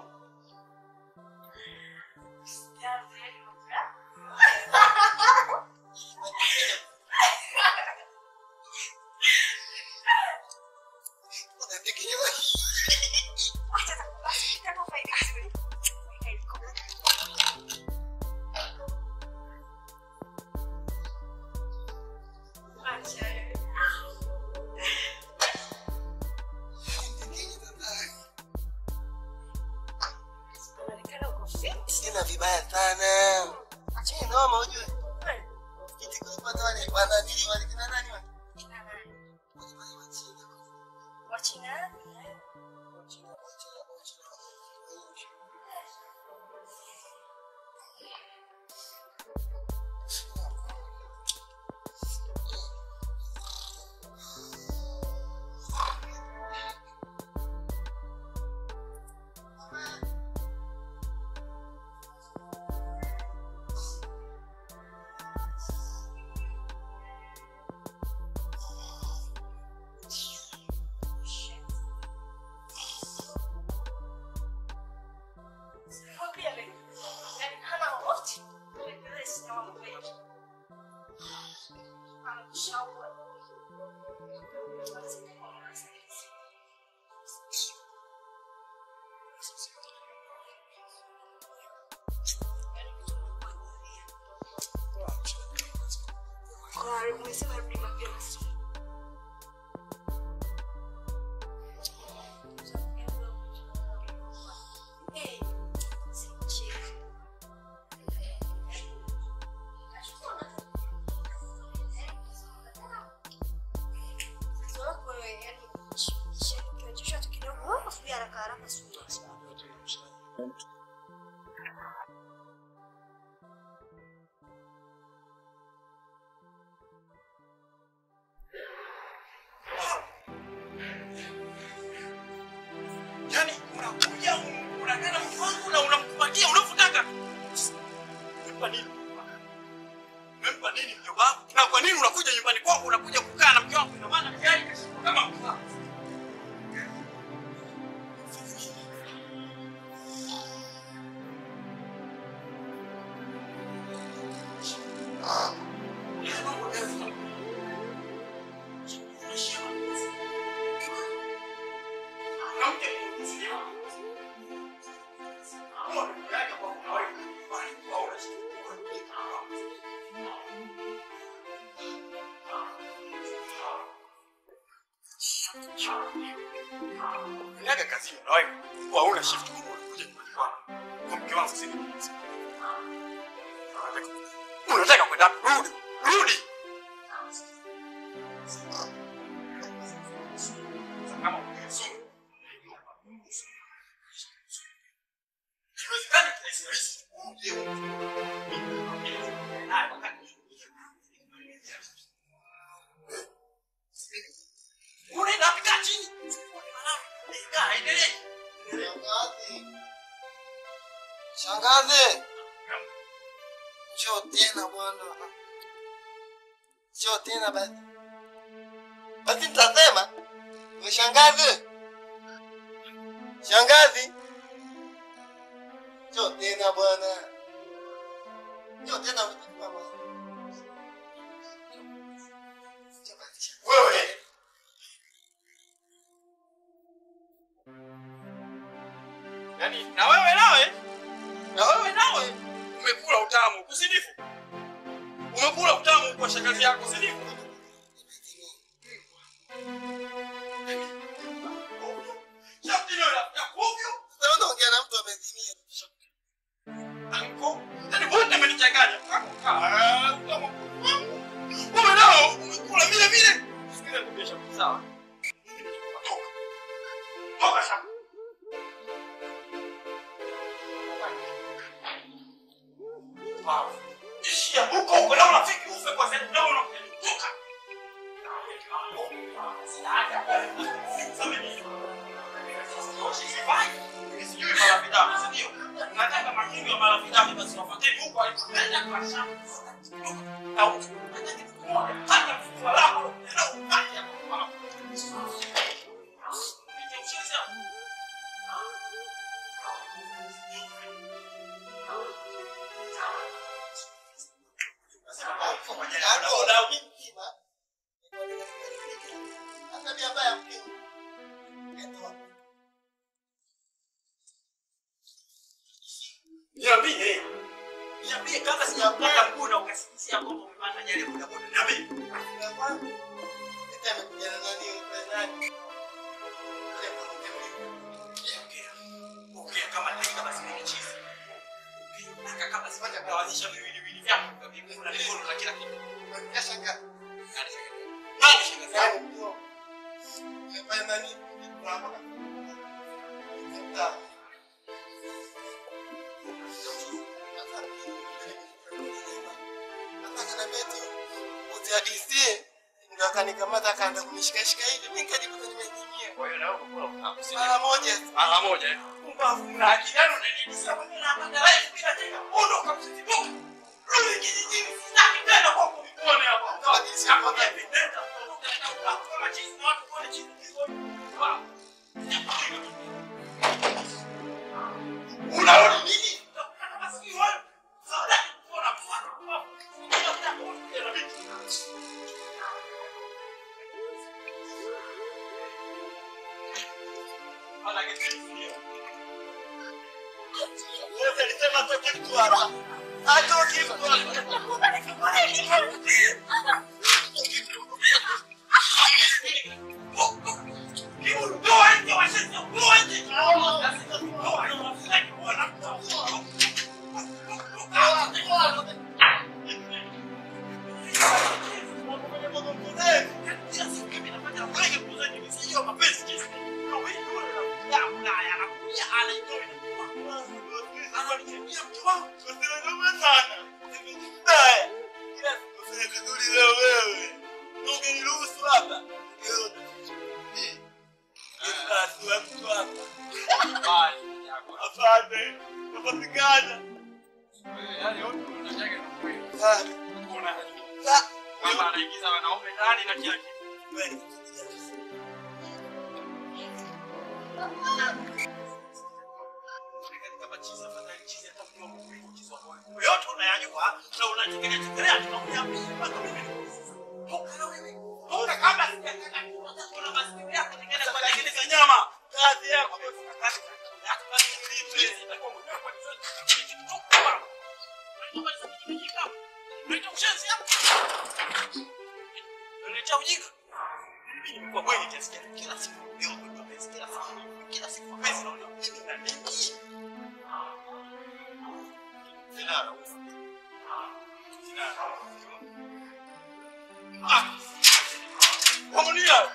Sina vibaya sana. Acheni noma ujue. Kiti kulipata wale bwana nini wale kina nani wale? Wachina umesema rudi mapema Eh, si mchezo. Mtoto wako wewe, yaani, ukionyeshwa tu kidogo, wewe usubiri haraka haraka, si mchezo. Yaani unakuja unakaa na mtu wangu na unamkubatia unavyotaka. Umempa nini? Umempa nini mjomba wangu? Na kwa nini unakuja nyumbani kwangu unakuja kukaa na mke wangu? Ina maana tayari kashindwa kama mke wangu. Niaga kazini na wewe. Kwa una shift kubwa unakuja nyumbani kwangu. Kwa mke wangu sisi. Unataka kwenda wapi? Rudi. Rudi. Kama ukizuri. Iwezekani kirahisi rahisi. Uje. Naye wakati unaenda wapi? Kaa chini. Kaa, endelee. Shangazi. Njoo tena bwana. Njoo tena basi. Basi nitasema. Ni shangazi. Shangazi. Njoo tena bwana. Njoo tena mama. Wewe. Yaani na wewe nawe na wewe nawe umekula utamu, usinifu. Umekula utamu kwa shangazi yako, usinifu. Shafti leo ya kovyo. Sasa unaongea na mtu amezimia. Anko, yaani wote amenichanganya. Ah, utamu wangu. Wewe nao umekula vile vile. Sikiza nikwambie Shafti, sawa? Toka. Toka Shafti. Wow. Ishia huko huko na unafiki ufe kwa sababu leo unakutoka. Sijui marafidamu, si ndio? Nataka makingo ya marafidamu basi wafuateni huko alipoenda kwa shamba. Au nataka kitu moja, hata mfuko lako ndio upate hapo. Nitaucheza. Niambie. Niambie kama sijapata mguu na ukasikisia kwamba umepata ajali ya bodaboda. Niambie. Ongea. Ongea kama dakika basi ni chizi. Ongea kama sipata kutawazisha viwiliwili vyako kwa miguu na mikono na kila kitu. Nani shangazi? Nani shangazi? akanikamata akaanza kunishikashika hivi, mimi nikajikuta nimezimia. Kwa hiyo na wewe umekula utamu, si Mara moja. Mara moja. eh? Pumbavu na akili yako unaniibisha mimi na hapa life bila tena. Ondoka msitibuka. Rudi kijijini sitaki tena kwa kukuone hapa. Kama jinsi hapo vipi? Nenda. Ondoka tena huko kama jinsi na watu kuone jinsi hizo. Wow. Unaona nini? Masikio wewe. Sawa, kuona mfano. Ndio ndio ndio. Wewe alisema atoke mtu hapa. Atoke mtu hapa. Asante. Napatikana. Mama anaigiza wanaume ndani na kila kitu. yote unayajua na unachekelea chekelea tunakuambia mpaka mimi toka na wewe toka kama sijataka kuna masikio yako ningine kwa lakini za nyama kazi yako ndio kazi yako basi nilipe itakuwa mwenyewe kwa nini toka bwana ndio sasa kijijika ndio ushenzi hapo ndio ujinga mimi nimekuwa bweni kiasi gani kila siku ndio kwa pesa kila siku kila siku pesa naona mimi na nini Sinara. Sinara. Ah! Wamunia!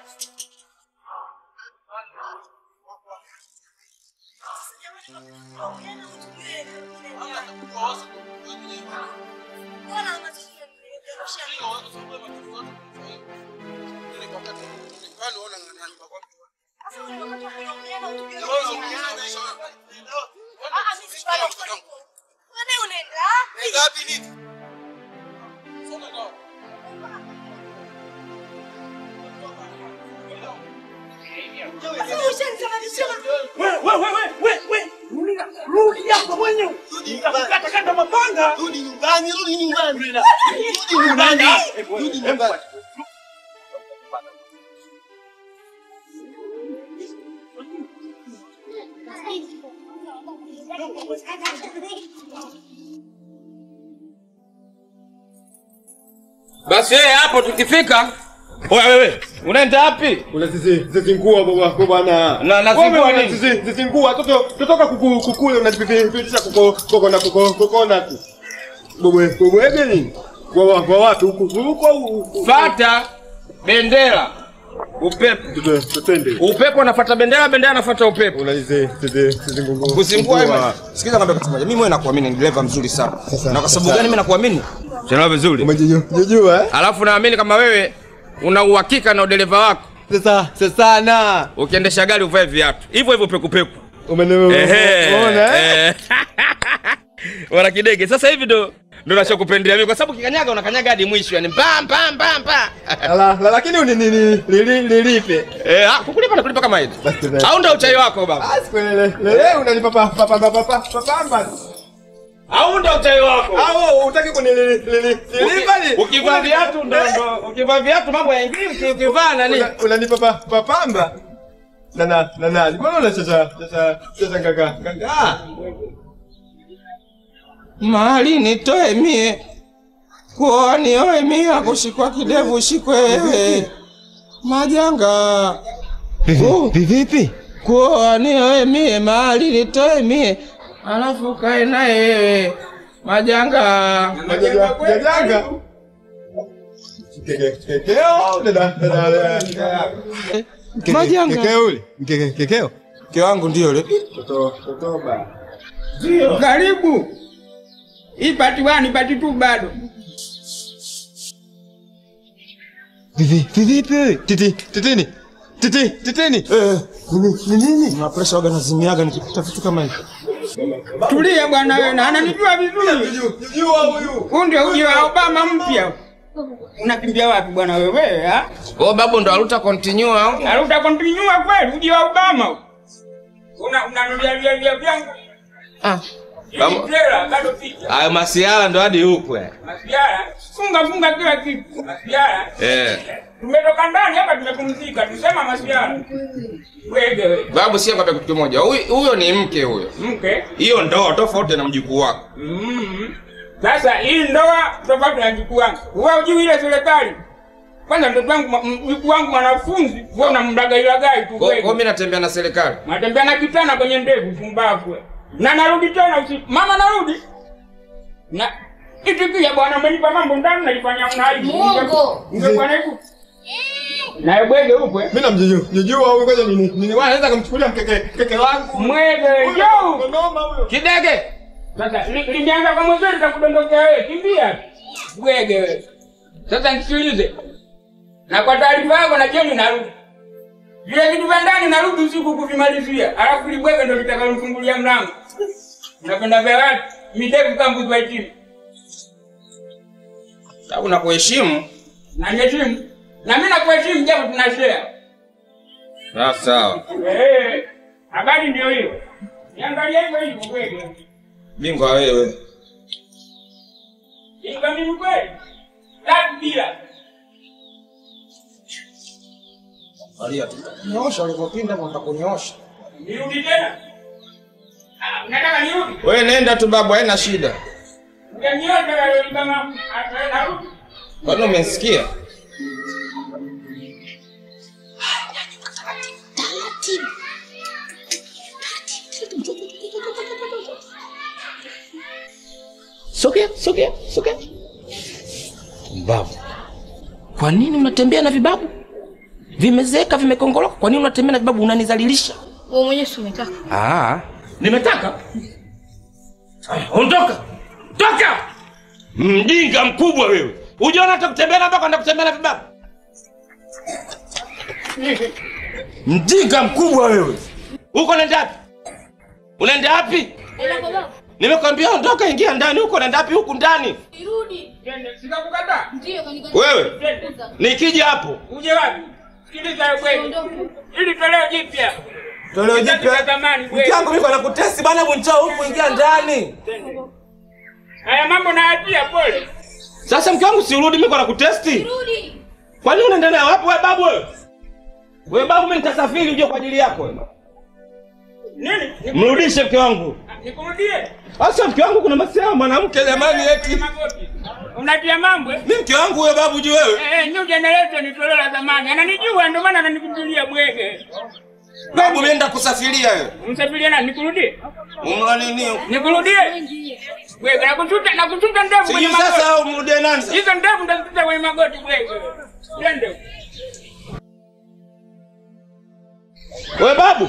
Ngapi nini? Wewe wewe wewe wewe. Rudi rudi hapa mwenyewe. Nitakukata kata mapanga. Rudi nyumbani, rudi nyumbani. Rudi nyumbani. Rudi nyumbani. Basi yeye hapo tukifika. Oya wewe, unaenda wapi? Kuna zizi zizingua baba kwa bwana. Na- na zingua Wewe nini? Zizi zizingua toto totoka kuku kukule unajipitisha kuko koko na kuko kokona tu. Bobwe bobwe nini? Kwa kwa watu huku huko huku. Fata bendera. Upepo. Tutende. Upepo unafuata bendera, bendera inafuata upepo. Una zizi zizi zizingua. Kuzingua hivi. Sikiza ngambia kitu moja. Mimi mwenyewe nakuamini ni dereva mzuri sana. Na kwa sababu gani mimi nakuamini? Tena vizuri. Umejijua eh? Alafu naamini kama wewe una uhakika na udereva wako. Sasa sasa sana. Ukiendesha gari uvae viatu. Hivyo hivyo peku peku. Umeona Ehe. umeona eh? eh. Wana kidege. Sasa hivi ndo ndo nachokupendelea mimi kwa sababu kikanyaga unakanyaga hadi mwisho yani pam pam pam pam. La, la, lakini uni nini lili lilipe. Eh, ah, kukulipa na kulipa kama hivi. Au ndo uchai wako baba? Asikwelele. Lele unanipa pa pa pa pa pa pa pamba. Au ndo uchai wako? Au utaki kunililipa ni? Ukivaa viatu ndo ndo ukivaa viatu mambo yaingii uki- ukivaa nani? Una- Unanipa pa pa pamba. Na na na na. Mbona unacheza cheza cheza kaka? Kaka. Mali nitoe mie. Kuoa nioe mie akushikwa kidevu ushikwe wewe. Majanga. Vipi? Kuoa nioe mie mali nitoe mie. Alafu kae naye wewe. Majanga. Jajanga. Keke kekeo dada dada. Majanga. Kekeo ule. Keke kekeo. Mke wangu ndio yule. Toto totoba. Ndio, karibu. Hii pati wani pati tu bado. Vivi vipi? Titi titini. Titi titini. Eh, ni nini? Na pressure waga nazimiaga nikipita vitu kama hivi. Tulia bwana wewe, na ananijua vizuri. Jua huyu. Huu ndio uji wa Obama mpya. Unakimbia wapi bwana wewe, ha? Oh, babu ndo aluta continue au? Aluta continue kweli uji wa Obama. Una unanulia vya vya vyangu. Ah. Hii Babu. trailer bado picha. Hayo masiala ndo hadi huko eh. Masiara, funga funga kila kitu. Masiara. Eh. Tumetoka ndani hapa tumepumzika, tusema masiara. Wewe wewe. Babu sio kwambia kitu kimoja. Huyu huyo ni mke huyo. Mke. Hiyo ndoa tofauti na mjukuu wako. Mm. Sasa hii ndoa tofauti na mjukuu wangu. Wewe hujui ile serikali. Kwanza mtoto wangu ma- mjukuu wangu mwanafunzi, wewe unamdagailagai tu Kwa wewe. kwa mimi natembea na serikali. Natembea na kitana kwenye ndevu pumbavu. wewe. Na narudi tena usiku. Mama narudi. Na itikia bwana umenipa mambo ndani nalifanya unaibu. Muongo. Ungekuwa na hivu. Na bwege upo. eh? Mimi namjijua. Jijua huyu ngoja nini? Nini wala naweza kumchukulia mkeke keke wangu. Mwege yo. Noma huyo. Kidege. Sasa li- limeanza kwa mwenzenu takudondokea wewe, kimbia. Bwege wewe. Sasa nisikilize. Na kwa taarifa yako na jioni narudi. Vile vitu vya ndani narudi usiku kuvimalizia. Alafu libwege ndo litakalofungulia mlango. Unapenda vya watu, midevu kama mbuzi wa chini. Sababu nakuheshimu. Na niheshimu. Na mimi nakuheshimu japo tunashare. Ah, sawa. Eh. Habari ndio hiyo. Niangalie hivyo hivyo bwege. Bingwa wewe. Inga mimi kweli. Tatu bila. Maria tu. Nyosha ulivyopinda mwenda kunyoosha. Nirudi tena. Ah, Unataka nirudi? Wewe nenda tu babu, haina shida. Utaniona wewe kama narudi. Kwani umesikia? Sogea, sogea, sogea. Mbavu. Kwa nini unatembea na vibabu? Vimezeeka, vimekongoloka. Kwa nini unatembea na vibabu? Unanizalilisha. Wewe mwenyewe si umetaka. Ah, nimetaka. Aya, Ondoka. Toka. Mjinga mkubwa wewe. Ujaona hata kutembea na mpaka kutembea na vibabu. Mjinga mkubwa wewe. Uko unaenda wapi? Unaenda wapi? Ila kwa baba. Nimekwambia ondoka, ingia ndani. Huko unaenda wapi? Huku ndani. Nirudi. Sikakukataa. Ndio kanikataa. Wewe nikija hapo Uje wapi? Sikiliza wewe kweli. Ili toleo jipya. Toleo Kizazi jipya. cha zamani Mke bwege. wangu mimi kwa nakutesti bana, hebu njoo huku ingia ndani. Haya mambo naachia pole. Sasa mke wangu si urudi mimi kwa nakutesti? Kwani unaendelea wapi wewe babu wewe? Wewe babu mimi nitasafiri uje kwa ajili yako. wewe. Nini? Mrudishe mke wangu. Nikurudie. Sasa mke wangu kuna masiara mwanamke jamani eti. Magoti. Unatia mambo eh? Mimi mke wangu huyo babu juu wewe. Eh, new generation ni toleo la zamani. Ananijua ndio maana ananikimbilia bwege. Babu mimi nenda kusafiria wewe. Msafiria nani? Nikurudie? Umla nini? Nikurudie? Bwege nakututa nakututa ndevu kwenye Sijui magoti. sasa umrudie nani sasa? Hizo ndevu ndazituta kwenye magoti bwege. Twende. Wewe babu.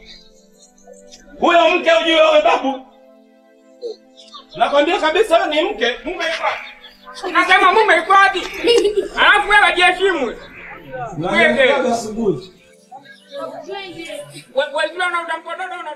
Huyo mke ujue wewe babu. Nakwambia kabisa wewe ni mke. Mume yuko Nasema mume yuko wapi? Alafu wewe jiheshimu. Bwege. asubuhi. Wewe wewe una utampododo una